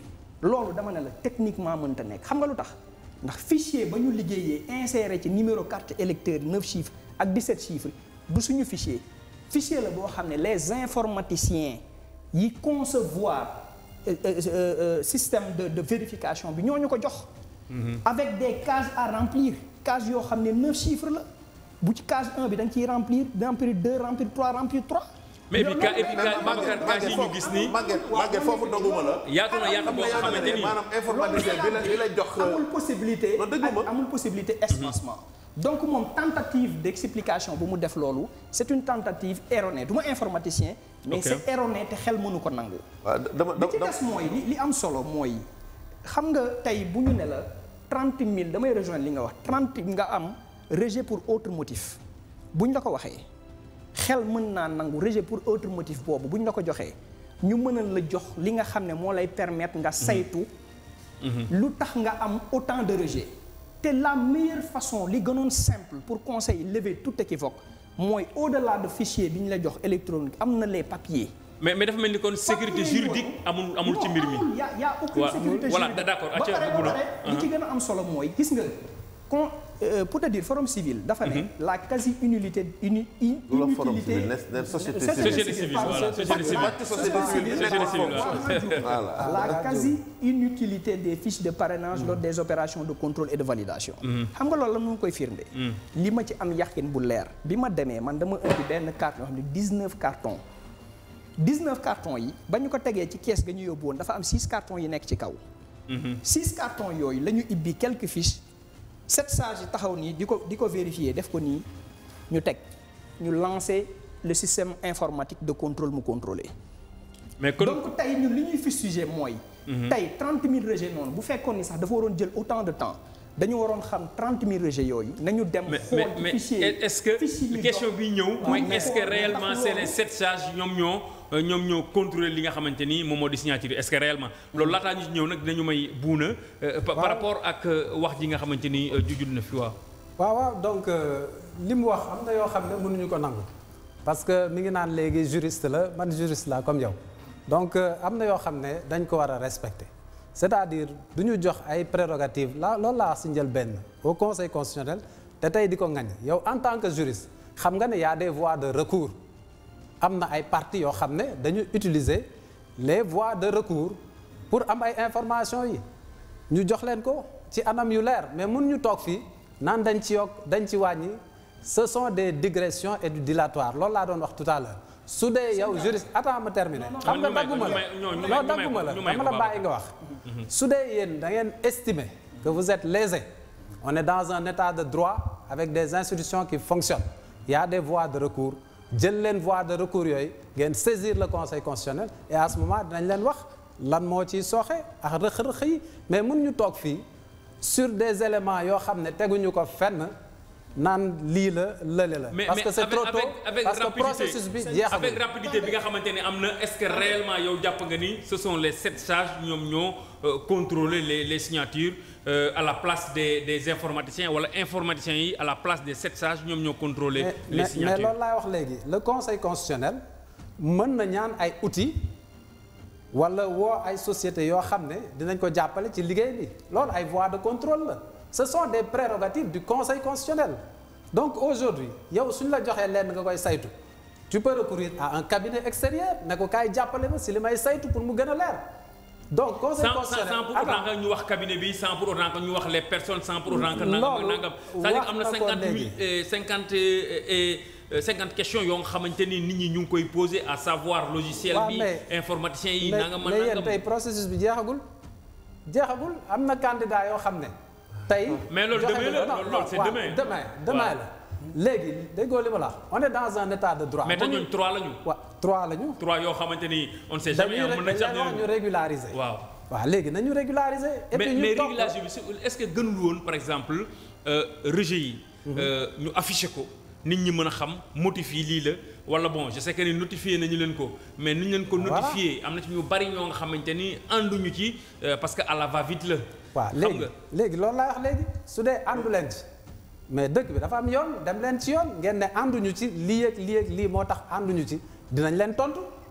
loolu dama ne la techniquement mënta nekk xam nga lu tax ndax fichier ba ñu liggéeyee inséré ci numéro carte électeur 9 chiffres ak 17 chiffres du suñu fichier fichier la boo xam ne les informaticiens yi concevoir euh, euh, euh, système de de vérification bi ñoo ñu ko jox. avec des cases à remplir cases yoo xam ne 9 chiffres la bu ci case 1 bi da nga ciy remplir remplir 2 remplir 3 remplir 3. mais et puis ka et puis mais ka Babacar cas yi ñu gis nii Maguette Maguette foofu doguma la. yaatu na yaatu boo xamante ni maanaam informaticien bi la bi la jox. amul possibilité non, dëggu ma. ak- amul possibilité espacement donc moom tentative d'explication bu mu def loolu c'est une tentative erronée du ma informaticien mais Ok. c'est erroné te xel mënu ko nangu waaw dama li ci dama des mooy li li am solo mooy xam nga tey bu ñu ne la trente mille damay rejoindre li nga wax trente nga am rejet pour autre motif bu ñu la ko waxee xel mën naa nangu rejet pour autre motif boobu bu ñu la ko joxee ñu mënal la jox li nga xam ne moo lay permettre nga saytu lu tax nga am autant de rejet te la meilleure façon li gënoon simple pour conseil lever tout équivoque mooy au-delà de fichier bi ñu la jox électronique am na les papiers mais mais dafa mel ni kon sécurité Papier juridique amul amul ci mbir mi. il y a y a aucune Waaw, sécurité voilà, juridique. d'accord, ba acca, pare ba Bouna. pare li ci gën a am solo mooy gis nga con euh, pour te dire forum civil dafa ne la quasi inulité uni in- du la forum inutilité civil ne ne société Société société civile pardon, voilà société civile Pàcc société civile société civile waaw. voilà. la quasi inutilité des fiches de parrainage lors des opérations de contrôle et de validation xam nga loolu la mu koy firnde li ma ci am yàqin bu leer bi ma demee man dama indi benn carte yoo xam ne 19 cartons 19 cartons yi ba ñu ko tegee ci kees ga ñu yóbbu woon dafa am 6 cartons yi nekk ci kaw 6 cartons yooyu la ñu ibbi quelques fiches sept sages yi taxaw nii di ko di ko vérifier def ko nii ñu teg ñu lancer le système informatique de contrôle mu contrôler mais kon donc tey ñun li ñuy fustiger mooy. tey 30 000 rejets noonu bu fekkoon ni sax dafa waroon jël autant de temps dañu waroon xam 30 000 rejets yooyu. nañu dem mais xool mais ci mais fichier est-ce que fichier bi question dox. bi ñëw mooy mais est-ce que xool réellement ndax c'est les loolu- sept sages ñoom ñoo euh, ñoom ñoo contrôler li nga xamante ni moom moo di signature yi est-ce que réellement loolu laataa ñu ci ñëw nag dinañu may buuna euh, par par rapport ak euh, wax ji nga xamante ni euh, jujul na fi waaw. waaw waaw donc euh, li mu wax am na yoo xam ne mënuñu ko nangu parce que mi ngi naan léegi juriste la man juriste la comme yow donc euh, am na yoo xam ne dañ ko war a respecter c'est-à-dire du ñu jox ay prérogatives la loolu laa wax si njëlbéen au conseil constitutionnel te tey di ko ngañ yow en tant que juriste xam nga ne y a des voies de recours am na ay parties yoo xam ne dañu utiliser les voies de recours pour am ay informations yi ñu jox leen ko ci anam yu leer mais mun ñu toog fii naan dañ ci yokk dañ ci wàññi ce sont des digressions et du dilatoire loolu laa doon wax tout à l'heure su dee yow juriste attends ma terminer xam nga ñu may ko, dagguma ñu la may- ñoo- ñu may- non ñu may dagguma ko, la ñu may dama ko, la bàyyi nga wax su dee yéen da ngeen estimer que vous êtes lésé on est dans un état de droit avec des institutions qui fonctionnent il y a des voies de recours jël leen voie de recours yooyu ngeen saisir le conseil constitutionnel et à ce moment dinañ leen wax lan moo ciy sooxe ak rëq-rëq yi mais mun ñu toog fii sur des éléments yoo xam ne teguñu ko fenn naan lii la lële la. mais parce mais que c'est avec trop tôt avec avec parce que rapidité processus bi jeexagul. avec rapidité bi nga xamante ni am na est-ce que réellement yow jàpp nga ni ce sont les sept sages ñoom ñoo euh, contrôler les les signatures euh, à la place des des informaticiens wala informaticiens yi à la place des sept sages ñoom ñoo contrôler mais les mais mais signatures. loolu laay wax léegi le conseil constitutionnel mën na ñaan ay outils wala woo ay sociétés yoo xam ne dinañ ko jàppale ci liggéey bi loolu ay voies de contrôle la ce sont des prérogatives du conseil constitutionnel donc aujourd'hui yow suñ la joxee lenn nga koy saytu tu peux recourir à un cabinet extérieur ne ko kaay jàppale ma si li may saytu pour mu gën a leer donc conseil sans sans constitutionnel sans pour autant que ñu wax cabinet bi sans pour autant que ñu wax les personnes sans pour autant que Loolu nangam ak nangam c'est-à-dire wax am na na ko cinquante léegi. mille et cinquante et cinquante questions yoo nga xamante ni nit ñi ñu ngi koy poser à savoir logiciel Waaw, bi mais- informaticien yi mais nangam ak mais yéen nangam tey processus bi jeexagul jeexagul am na candidat yoo xam ne tey. Mais loolu joxe demain la, nga- non, loolu- non, loolu c'est waaw, demain. demain demain Waaw. la léegi déggoo li ma la wax on est dans un état de droit. mais te mënuñu- ñooñu trois la ñu wa trois la ñu. trois yoo xamante ni on ne sait jamais dañuy mën nañ sax dañuy wax ñu ne régulariser. waaw waaw léegi nañu régulariser. et mais puis ñu mais topp- régulation bi c'est- est-ce que gënul woon par exemple euh, rejet yi euh, ñu affiché ko nit ñi mën a xam motif yi lii la wala bon je sais que ni notifié nañu leen ko mais nu ñu leen ko Voilà. notifié am na ci ñu bari ñoo nga xamante ni ànduñu ci euh, parce que à la va vite la waaw xam léegi nga léegi loolu laay wax léegi su dee àndu leen ci mais dëkk bi dafa am yoon dem leen ci yoon ngeen ne ànduñu ci lii ak lii ak lii moo tax ànduñu ci dinañ leen tontu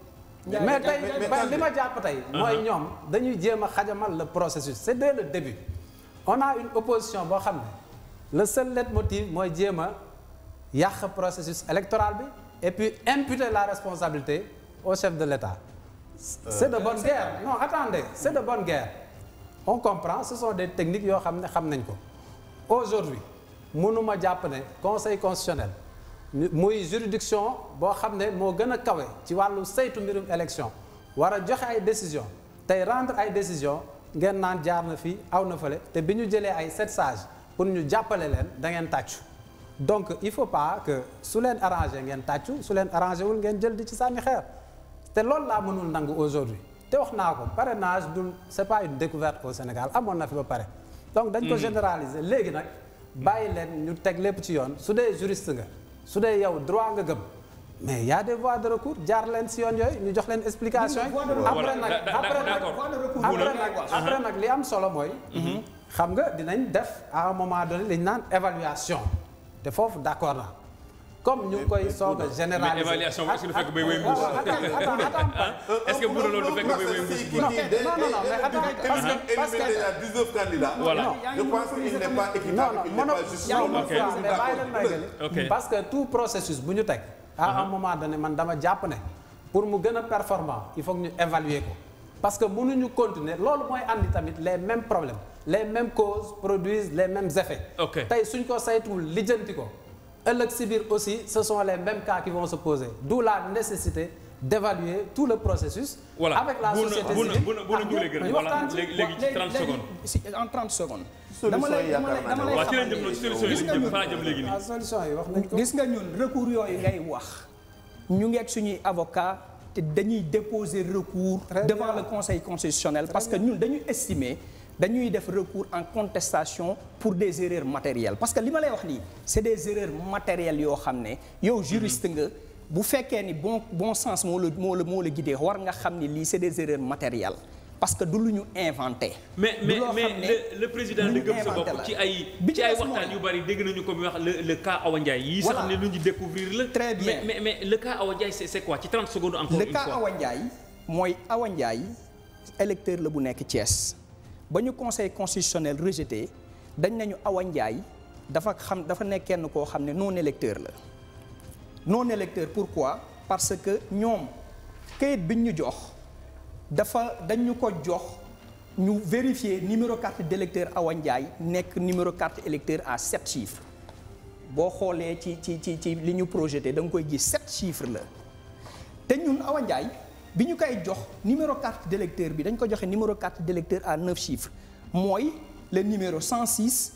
mais tey mais- mais- ba mais- li ma jàpp tey mooy ñoom dañuy jéem a xajamal le processus c'est dès le début on a une opposition boo xam ne le seul leitmotiv mooy jéem a yàq processus électoral bi et puis imputer la responsabilité au chef de l'État c'est de bonne guerre non attendez c'est de bonne guerre on comprend ce sont des techniques yoo xam ne xam nañ ko aujourd'hui mënuma jàpp ne conseil constitutionnel ñu- muy juridiction boo xam ne moo gën a kawe ci wàllu saytu mbirum élection war a joxe ay décision tey rendre ay décision ngeen naan jaar na fii aw na fële te bi ñu jëlee ay sept sages pour ñu jàppale leen da ngeen tàccu donc il faut pas que su leen arrangé ngeen tàccu su leen arrangé wul ngeen jël di ci sànni xeer te loolu laa mënul nangu aujourd'hui te wax naa ko parrainage du c'est pas une découverte au Sénégal amoon na fi ba pare donc dañ ko généraliser léegi nag bàyyi leen ñu teg lépp ci yoon su dee juriste nga su dee yow droit nga gëm mais y a des voies de recours jaar leen si yoon yooyu ñu jox leen explication yi voie de recours. après nag Da- da- après nag d'accord. voie de recours après boobu nag lay wax. après nag li am solo mooy xam nga dinañ def à un moment donné li ñu naan évaluation te foofu d'accord naa comme ñu ngi koy soog a généraliser mais évaluation est-ce que du fekk bay wéy mbuus est-ce que bu doon loolu du fekk bay wéy mbuus Non, non, non, non, mais attends, parce que- parce que- éliminer déjà 19 candidats. Voilà. Je pense qu'il n'est pas non équitable, non il n'est mono pas juste. yaa ngi Ok. d'accord, mais bàyyi leen may gëli. Ok. parce que tout processus bu ñu teg à un moment donné man dama jàpp ne pour mu gën a performant il faut que ñu évaluer ko parce que mënuñu continuer loolu mooy andi tamit les mêmes problèmes les mêmes causes produisent les mêmes effets Ok. tey suñ ko saytuwul lijjanti ko ëllëg si biir aussi ce sont les mêmes cas qui vont se poser d'où la nécessité d'évaluer tout le processus Voilà. avec la Bu na- société bu na- civile bu na- bu na ak ñu lay ñëpp, gërëm. ñu Voilà. waxtaan ci. léegi léegi ci 30 secondes si en 30 secondes. Solution dama lay yi dama lay yaakaar dama naa lay ne waaw ci lañ xamal jëm ni- solution yi gis lañ nga jëm ñun- fa laa jëm léegi nii la solution yi wax nañ ko gis nga ñun recours yooyu ngay wax ñu ngi ak suñuy avocat te dañuy déposer recours Très devant bien. le conseil constitutionnel parce que ñun dañuy estimer dañuy def recours en contestation pour des erreurs matérielles parce que li ma lay wax nii c'est des erreurs matérielles yoo xam ne yow juriste nga bu fekkee ni bon bon sens moo la moo la moo la guidé war nga xam ni lii c'est des erreurs matérielles parce que du lu ñu inventé mais du mais loo mais xam ne le le président lu de ñu gëm sa inventé bopp la. ci ay Bi ci ci ay des waxtaan mooy- yu bari dégg nañu ko bi wax le le cas Awa Ndiaye yi sax Voilà. ne lu ñu découvrir la Très bien. mais mais mais le cas Awa Ndiaye c'est c'est quoi ci 30 secondes encore le une cas fois Awa Ndiaye mooy Awa Ndiaye électeur la bu nekk Thiès ba ñu conseil constitutionnel rejeté dañ nañu Awa Ndiaye dafa xam dafa nekk kenn koo xam ne non électeur la non électeur pourquoi parce que ñoom kayit biñ ñu jox dafa dañ ñu ko jox ñu vérifier numéro carte d'électeur Awa Ndiaye nekk numéro carte électeur à sept chiffres boo xoolee ci ci ci ci li ñu projeté da nga koy gis sept chiffres la te ñun Awa Ndiaye bi ñu koy jox numéro carte d'électeur bi dañ ko joxe numéro carte d'électeur à neuf chiffres mooy le numéro 106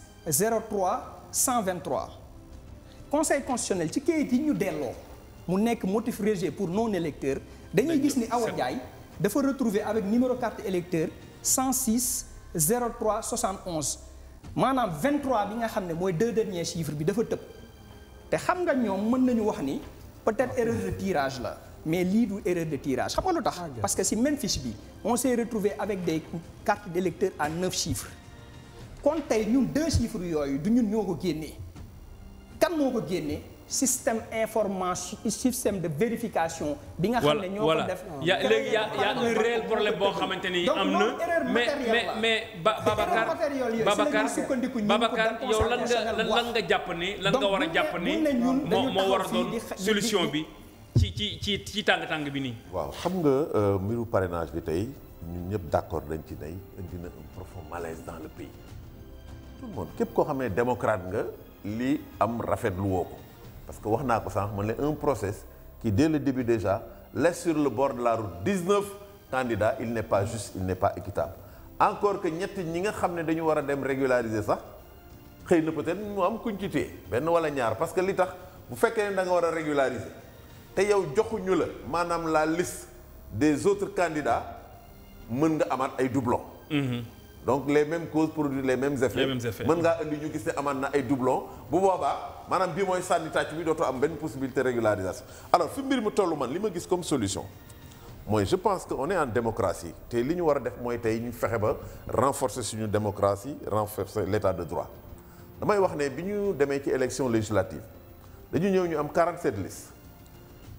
03 123 conseil constitutionnel ci kayit yi ñu delloo mu nekk motif rejet pour non électeur dañuy gis ni Awa Ndiaye dafa retrouver avec numéro carte électeur 106 03 71 maanaam 23 bi nga xam ne mooy deux derniers chiffres bi dafa tëb te xam nga ñoom mën nañu wax ni peut-être erreur de tirage la mais lii du erreur de tirage xam nga lu tax parce que si même fiche bi on s'est retrouvé avec des cartes d'électeurs à neuf chiffres kon tey ñun deux chiffres yooyu du ñun ñoo ko génnee kan moo ko génnee système information système de vérification bi nga xam voilà ne ñoo ko voilà def y a léegi y a y a un réel problème boo xamante ni Donc am loolu na erreur mais matérielle mais la. mais ba Erreur Babacar matérielle yooyu, si la Babacar ñuy sukkandiku ñun Babacar pour yow lan nga conseil lan lan nga jàpp ni lan nga Donc war a bu jàpp ne- ni bu ne ñun moo dañu moo war a taxaw fii doon di xa- di- solution di- bi ci ci ci ci tàng-tàng bi nii waaw xam nga euh, mbiru parrainage bi tey ñun ñëpp d'accord dañ ci nay indi na un profond malaise dans le pays tout le monde képp koo xam ne démocrate nga lii am rafetlu woo ko parce que wax naa ko sànq man la un process qui dès le début déjà laisse sur le bord de la route 19 candidats il n'est pas juste il n'est pas équitable encore que ñett ñi nga xam ne dañu war a dem régulariser sax xëy na peut-être mu am kuñ ci téye benn wala ñaar parce que li tax bu fekkee ne da nga war a régulariser te yow joxuñu la maanaam la liste des autres candidats mën nga amaat ay doublons. donc les mêmes causes produisent les mêmes effets. Les mêmes effets. mën ngaa indi ñu gis ne amaat na ay doublons bu boobaa maanaam bii mooy sànni tàcc bi dootoo am benn possibilité régularisation alors fi mbir mi tollu man li ma gis comme solution mooy je pense que on est en démocratie te li ñu war a def mooy tey ñu fexe ba renforcer suñu démocratie renforcer l'état de droit damay wax ne bi ñu demee ci élection législative dañu ñëw ñu am 47 listes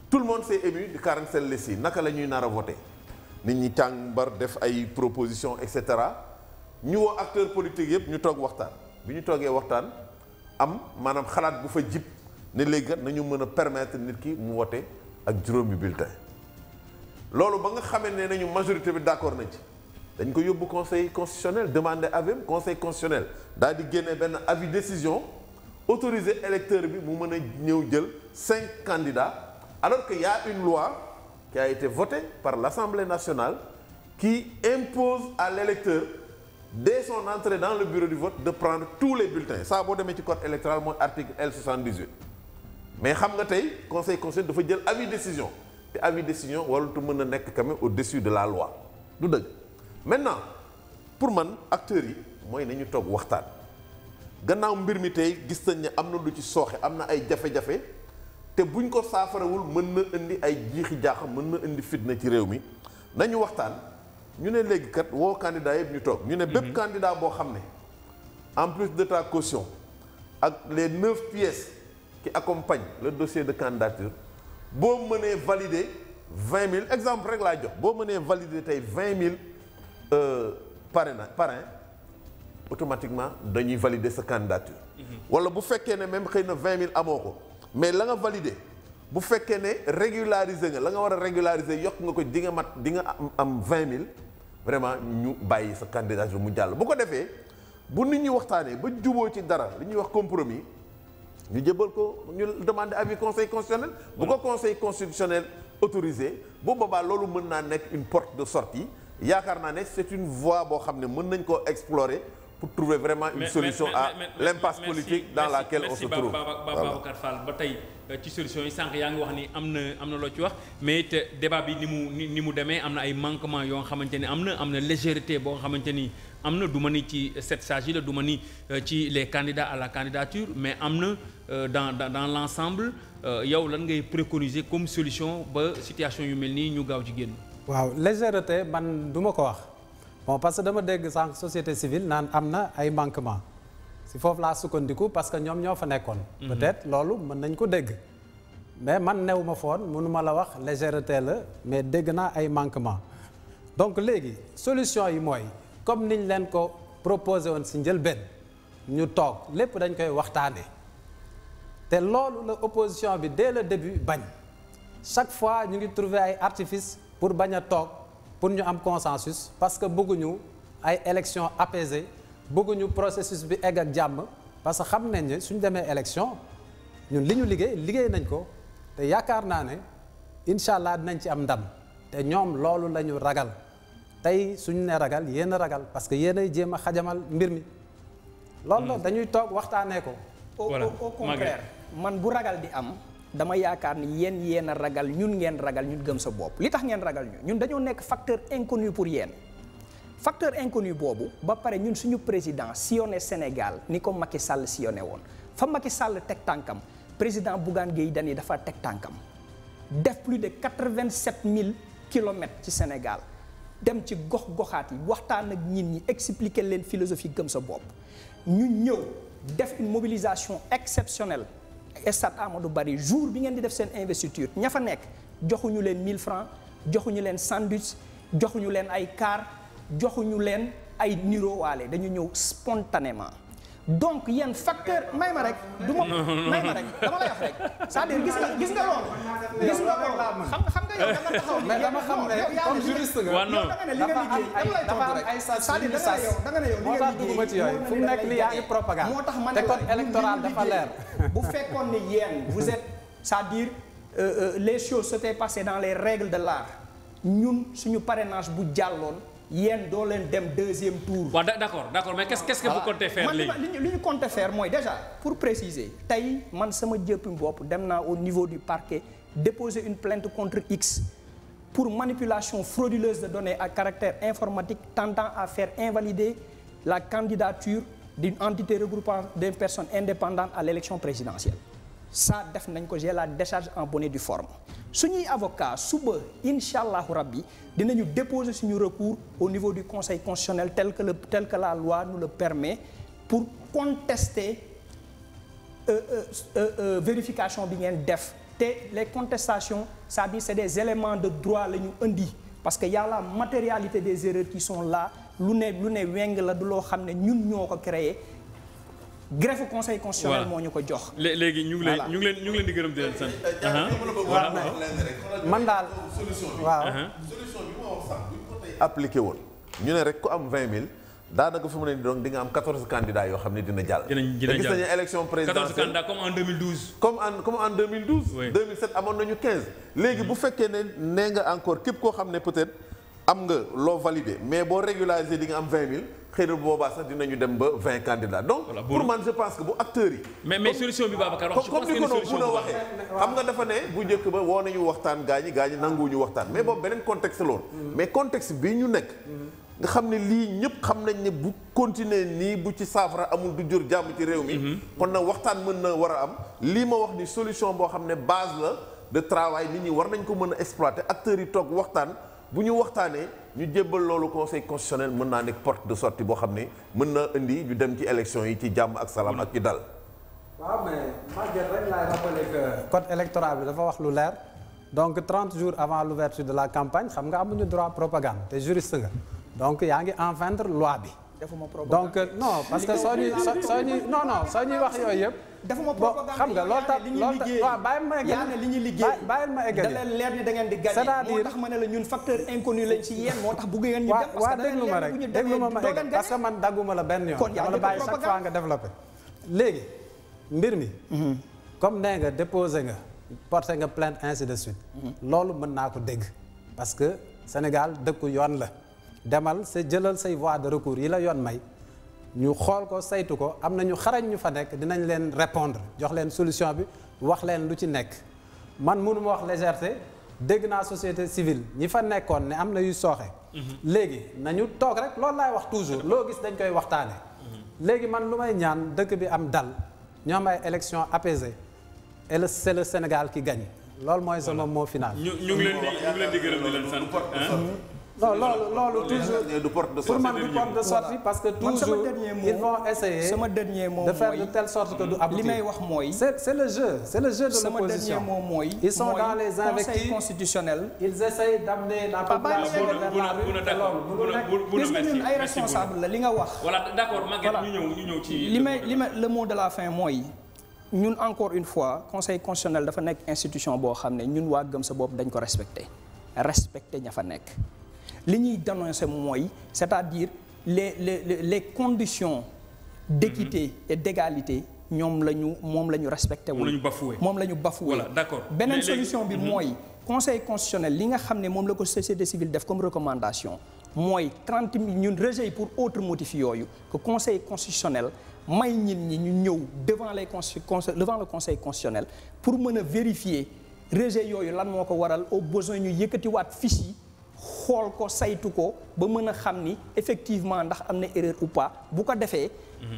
tout le monde s'est ému du 47 listes yi naka la ñuy nar a voté nit ñi càmbar def ay propositions et cetera ñu woo acteurs politiques yëpp ñu toog waxtaan bi ñu toogee waxtaan am maanaam xalaat bu fa jib ne léegi kat nañu mën a permettre nit ki mu voté ak juróomi bulletin loolu ba nga xamee ne nañu majorité bi d'accord nañ ci dañ ko yóbbu conseil constitutionnel demander avis conseil constitutionnel daal di génne benn avis décision autoriser électeur bi mu mën a ñëw jël cinq candidats alors que y a une loi qui a été votée par l'Assemblée nationale qui impose à l'électeur dès son entrée dans le bureau du vote de prendre tous les bulletins ça boo demee ci code électoral mooy article L78 mais xam nga tey conseil constitutionnel dafa jël avis décision te avis décision warutu mën a nekk quand même au-dessus de la loi du dëgg maintenant pour man acteurs yi mooy nañu toog waxtaan gannaaw mbir mi tey gis nañ ne am na lu ci sooxe am na ay jafe-jafe te buñ ko saafarawul mën na indi ay jiixi jaaxa mën na indi fitna ci réew mi nañu waxtaan ñu ne léegi kat woo candidat yëpp ñu toog ñu ne bépp candidat boo xam ne en plus de ta caution ak les neuf pièces qui accompagnent le dossier de candidature boo mënee valider vingt mille exemple rek laa jox boo mënee valider tey vingt mille parrain parrain automatiquement dañuy valider sa candidature wala bu fekkee ne même xëy na vingt mille amoo ko mais la nga valider bu fekkee ne régulariser nga la nga war a régulariser yokk nga ko di nga mat di nga am am vingt mille vraiment ñu bàyyi sa candidature mu jàll bu ko defee bu nit ñi waxtaanee ba juboo ci dara li ñuy wax compromis ñu jëbal ko ñu demander avis conseil constitutionnel bu ko conseil constitutionnel autorisé bu boobaa loolu mën naa nekk une porte de sortie yaakaar naa ne c'est une voie boo xam ne mën nañ koo explorer pour trouver vraiment une solution à l'impasse politique dans laquelle on se trouve Babacar Fall ba tey ci solution yi sànq yaa ngi wax ni am na am na loo ci wax mais it débat bi ni mu ni mu demee am na ay manquements yoo xamante ni am na am na légèreté boo xamante ni am na du ma ni ci sept sages yi la du ma ni ci les candidats à la candidature mais am na dans dans dans l'ensemble yow lan ngay préconiser comme solution ba situation yu mel nii ñu gaaw ci génn. waaw légèreté man du ma ko wax bon parce que dama dégg sànq société civile naan am na ay manquements si foofu laa sukkandiku parce que ñoom ñoo fa nekkoon. peut-être loolu mën nañ ko dégg. mais man new ma foon mënuma la wax légèreté la mais dégg naa ay manquements donc léegi solution yi mooy comme niñ leen ko proposé woon si njëlbeen ñu toog lépp dañ koy waxtaanee te loolu la opposition bi dès le début bañ chaque fois ñu ngi trouver ay artifices pour bañ a toog pour ñu am consensus parce que bëgguñu ay élections apaisées bëgguñu processus bi egg ak jàmm parce que xam nañ ne suñ demee élection ñun li ñu liggéey liggéey nañ ko te yaakaar naa ne incha allah dinañ ci am ndam te ñoom loolu la ñu ragal tey suñu ne ragal yéen a ragal parce que yéen ay jéem a xajamal mbir mi. loolu la dañuy toog waxtaanee ko. voilà au contraire man bu ragal di am. dama yaakaar ni yéen yéen a ragal ñun ngeen ragal ñun gëm sa bopp li tax ngeen ragal ñu ñun dañoo nekk facteur inconnu pour yéen facteur inconnu boobu ba pare ñun suñu président sillonné Sénégal ni ko Macky Sall sillonné woon fa Macky Sall teg tànkam président Bougane Gueye Dany dafa teg tànkam def plus de quatre-vingt-sept mille kilomètres ci Sénégal dem ci gox-goxaat yi waxtaan ak nit ñi expliquer leen philosophie gëm sa bopp ñu ñëw def une mobilisation exceptionnelle Stade Amadou Barry jour bi ngeen di def seen investiture ña fa nekk joxuñu leen 1000 francs joxuñu leen sandwich joxuñu leen ay car joxuñu leen ay nirowaale dañu ñëw spontanément donc yéen facteur may ma rek du ma may ma rek dama lay wax rek c'est-à-dire gis nga gis nga loolu gis nga loolu xam nga xam nga yow da nga taxaw mais dama xam ne comme juriste nga waaw non yow da nga ne li nga liggéey dama lay dafa tontu am rek ay sas c'est-à-dire yu da nga ne sas. yow da nga ne yow li moo nga tax dugguma ci yooyu fu mu nekk li yaa ngi propagande moo tax man te code électoral dafa leer bu fekkoon ne yéen vous êtes c'est-à-dire euh, euh, les choses s'étaient passées dans les règles de l'art ñun suñu parrainage bu jàlloon yéen doo leen dem deuxième tour. waaw da- d'accord d'accord mais qu'est-ce qu'est-ce que vous comptez faire man li léegi ma- li ñu li ñu compté faire mooy déjà pour préciser tey man sama jëppi bopp dem naa au niveau du parquet déposer une plainte contre X pour manipulation frauduleuse de données à caractère informatique tendant à faire invalider la candidature d'une entité regroupant des personnes indépendantes à l'élection présidentielle ça def nañ ko j'ai la décharge en bonne et due forme suñuy avocat suba incha allahu rabbi dinañu déposer suñu recours au niveau du conseil constitutionnel tel que le tel que la loi nous le permet pour contester euh, euh, euh, euh, vérification bi ngeen def te les contestations c'est-à-dire c'est des éléments de droit la ñu indi parce que y a la matérialité des erreurs qui sont là lu ne lu ne weng la du loo xam ne ñun ñoo ko créé greffe conseil constitutionnel Voilà. moo ñu ko jox lé- léegi ñu ngi leen Voilà. ñu ngi leen ñu ngi leen di gërëm di leen sant. Aha. waaw man daal waaw Aha. solution bi ma wax sax bu ñu ko tey appliqué woon ñu ne rek ku am 20 000 daanaka fu mu ne nii donc di nga am 14 candidats yoo xam ne dina jàll. Dinañ- dina te gis jàll. nañu élection 14 présidentielle candidats comme en 2012. comme en comme en 2012. Oui. 2007 amoon nañu 15. léegi bu fekkee ne nee nga encore képp koo xam ne peut-être am nga loo validé mais boo régularisé di nga am 20 000 xëy na bu boobaa sax dinañu dem ba 20 candidats donc. Voilà, pour bon. man je pense que bu acteurs yi. mais mais solution bi Babacar wax je comme pense comme que ni ko ni noonu solution mun a boobu waxee xam nga dafa ne bu njëkk ba woo nañu waxtaan gaa ñi gaa ñi nanguwuñu waxtaan mais boobu beneen contexte loolu mais contexte bi ñu nekk nga xam ne lii ñëpp xam nañ ne bu continuer nii bu ci saafara amul du jur jàmm ci réew mi kon nag waxtaan mën na war a am lii ma wax ni solution boo xam ne base la de travail nit ñi war nañ ko mën a exploiter acteurs yi toog waxtaan bu ñu waxtaanee ñu jébbal loolu conseil constitutionnel mën naa nekk porte de sortie boo xam ne mën na indi ñu dem ci élection yi ci jàmm ak salaam ak ci dal waaw mais Maguette rek laay rappeler que code électoral bi dafa wax lu leer donc 30 jours avant l'ouverture de la campagne xam nga amuñu droit propagande te juriste nga donc yaa ngi enfreindre loi bi. defuma propagande donc non parce que soo ñuy soo soo ñuy non non soo ñuy wax yooyu yëpp. defuma bon propagande xam nga loolu tax li ñuy loolu tax liggéey waaw bàyyi ma eggali yaa ne li ñuy liggéey bàyyil ma eggali da leen leer ni da ngeen di gagné C'est-à-dire- moo tax ma ne la ñun facteur inconnu lañ ci yéen moo tax bëgg ngeen ñu waa dem parce waa que da leen déglu ma leer rek ni bu ñu déglu ma demee ma doo eggal leen parce que gagné man dagguma la benn yoon Kon yaa dama la ngi bàyyi def chaque fois nga développé léegi mbir mi comme nee nga déposé nga porté nga plainte ainsi de suite loolu mën naa ko dégg parce que Sénégal dëkku yoon la demal sa jëlal say voie de recours yi la yoon may ñu xool ko saytu ko am na ñu xarañ ñu fa nekk dinañ leen répondre jox leen solution bi wax leen lu ci nekk man mënuma wax légèreté dégg naa société civile ñi fa nekkoon ne am na yu sooxe. léegi nañu toog rek loolu laay wax toujours loo gis dañ koy waxtaane léegi man lu may ñaan dëkk bi am dal ñu am ay élections apaisées et le c'est le Sénégal qui gagne loolu mooy sama mot final. ñu ñu ngi leen di ñu ngi leen di gërëm di leen sant. hein. non loolu loolu toujours du porte de pour sortie man du porte de sortie parce que Man sama toujours dernier mot- ils vont essayer sama dernier mot de faire mooy- de telle sorte que du aboutir. li may wax mooy c'est c'est le jeu c'est le jeu de sama dernier l'opposition mot mooy ils sont mooy dans les conseil invectives constitutionnel ils essayent d'amener la population Bouna- vers Bouna- la rue Bouna, te d'accord. loolu mënul Bouna- nekk. Bouna- Bouna, gis nga merci. ñun ay Merci, responsable la li nga wax voilà d'accord Maguette Voilà. ñu ñëw ñu ñëw ci. li may li may le mot de la fin mooy ñun encore une fois conseil constitutionnel dafa nekk institution boo xam ne ñun waa gëm sa bopp dañ ko respecté respecté ña fa nekk li ñuy dénoncer mooy c'est-à-dire les les les- les conditions d'équité et d'égalité ñoom la ñu moom la ñu respecté Moom la ñu bafoué. moom la ñu bafoué Voilà, d'accord. beneen Mais léegi- solution bi mooy conseil constitutionnel li nga xam ne moom la ko société civile def comme recommandation mooy 30 mille ñun rejet yi pour autre motif yooyu que conseil constitutionnel may ñit ñi ñu ñëw devant les conse- conse- devant le conseil constitutionnel pour mën a vérifier rejet yooyu lan moo ko waral au besoin ñu yëkkatiwaat fiche yi xool ko saytu ko ba mën a xam ni effectivement ndax am na erreur ou pas bu ko defee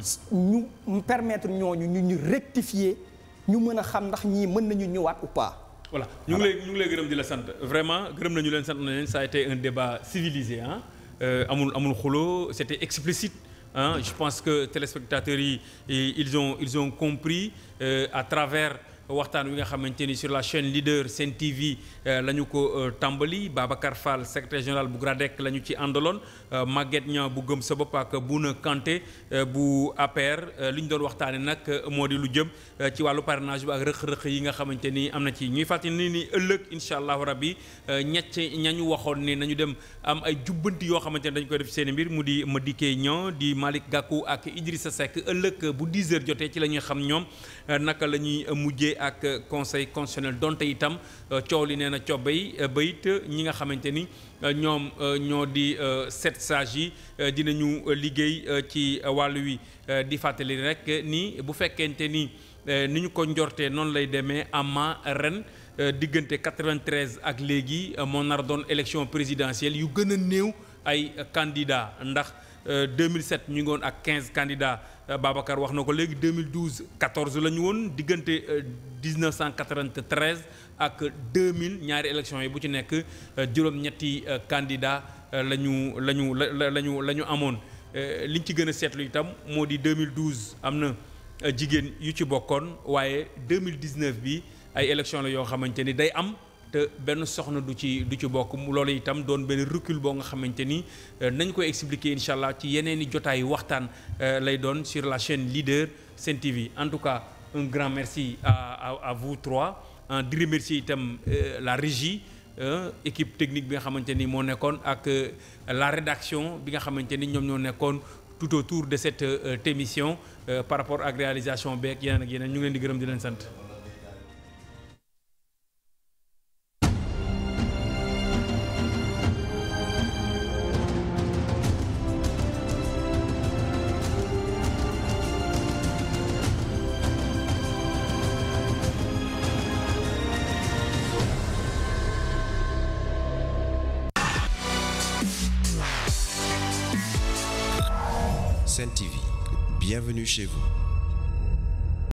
ñu permettre ñooñu ñu ñu rectifier ñu mën a xam ndax ñii mën nañu ñëwaat ou pas voilà ñu ngi lay ñu ngi lay gërëm di la sant vraiment gërëm nañu leen sant na leen ça a été un débat civilisé ah amul amul xuloo c'était explicite ah je pense que téléspectateurs yi et ils ont ils ont compris euh, à travers waxtaan wi nga xamante ni sur la chaîne leader Sen TV la ñu ko tàmbali Babacar Fall secrétaire général bu GRADEC la ñu ci àndaloon Maguette Niang bu gëm sa bopp ak Bouna Kanté bu APR li ñu doon waxtaane nag moo di lu jëm ci wàllu parrainage bi ak rëq-rëq yi nga xamante ni am na ci ñuy fàttali ni ni ëllëg incha allahu rabbi ñett ñañu waxoon ne nañu dem am ay jubbanti yoo xamante ne dañu koy def seen mbir mu di Madické Niang di Malick Gakou ak Idrissa Seck ëllëg bu 10 heures jotee ci la ñuy xam ñoom naka la ñuy mujjee ak conseil constitutionnel donte itam coow li nee na cobbay bayit ñi nga xamante ni ñoom ñoo di sept sages yi dinañu liggéey ci wàllu wi di fàttali rek ni bu fekkente ni ni ñu ko njortee noonu lay demee ama ren diggante 93 ak léegi moo nar doon élection présidentielle yu gën a néew ay candidats ndax 2007 ñu ngi woon ak 15 candidats Babacar wax na ko léegi 2012 14 la ñu woon diggante 1993 ak 2000 ñaari élections yi bu ci nekk juróom-ñetti candidats la ñu la ñu la la ñu la ñu amoon liñ ci gën a seetlu itam moo di 2012 am na jigéen yu ci bokkoon waaye 2019 bi ay élection la yoo xamante ni day am te benn soxna du ci du ci bokk loolu itam doon benn recul boo nga xamante ni nañ koy expliquer incha allah ci yeneen i jotaayu waxtaan lay doon sur la chaîne leader Sen TV en tout cas un grand merci à à, à vous trois di remercier itam la régie équipe technique bi nga xamante ni moo nekkoon ak la rédaction bi nga xamante ni ñoom ñoo nekkoon tout autour de cette émission par rapport ak réalisation beeg yeneen ak yeneen ñu ngi leen di gërëm di leen sant. Sen TV, bienvenue chez vous.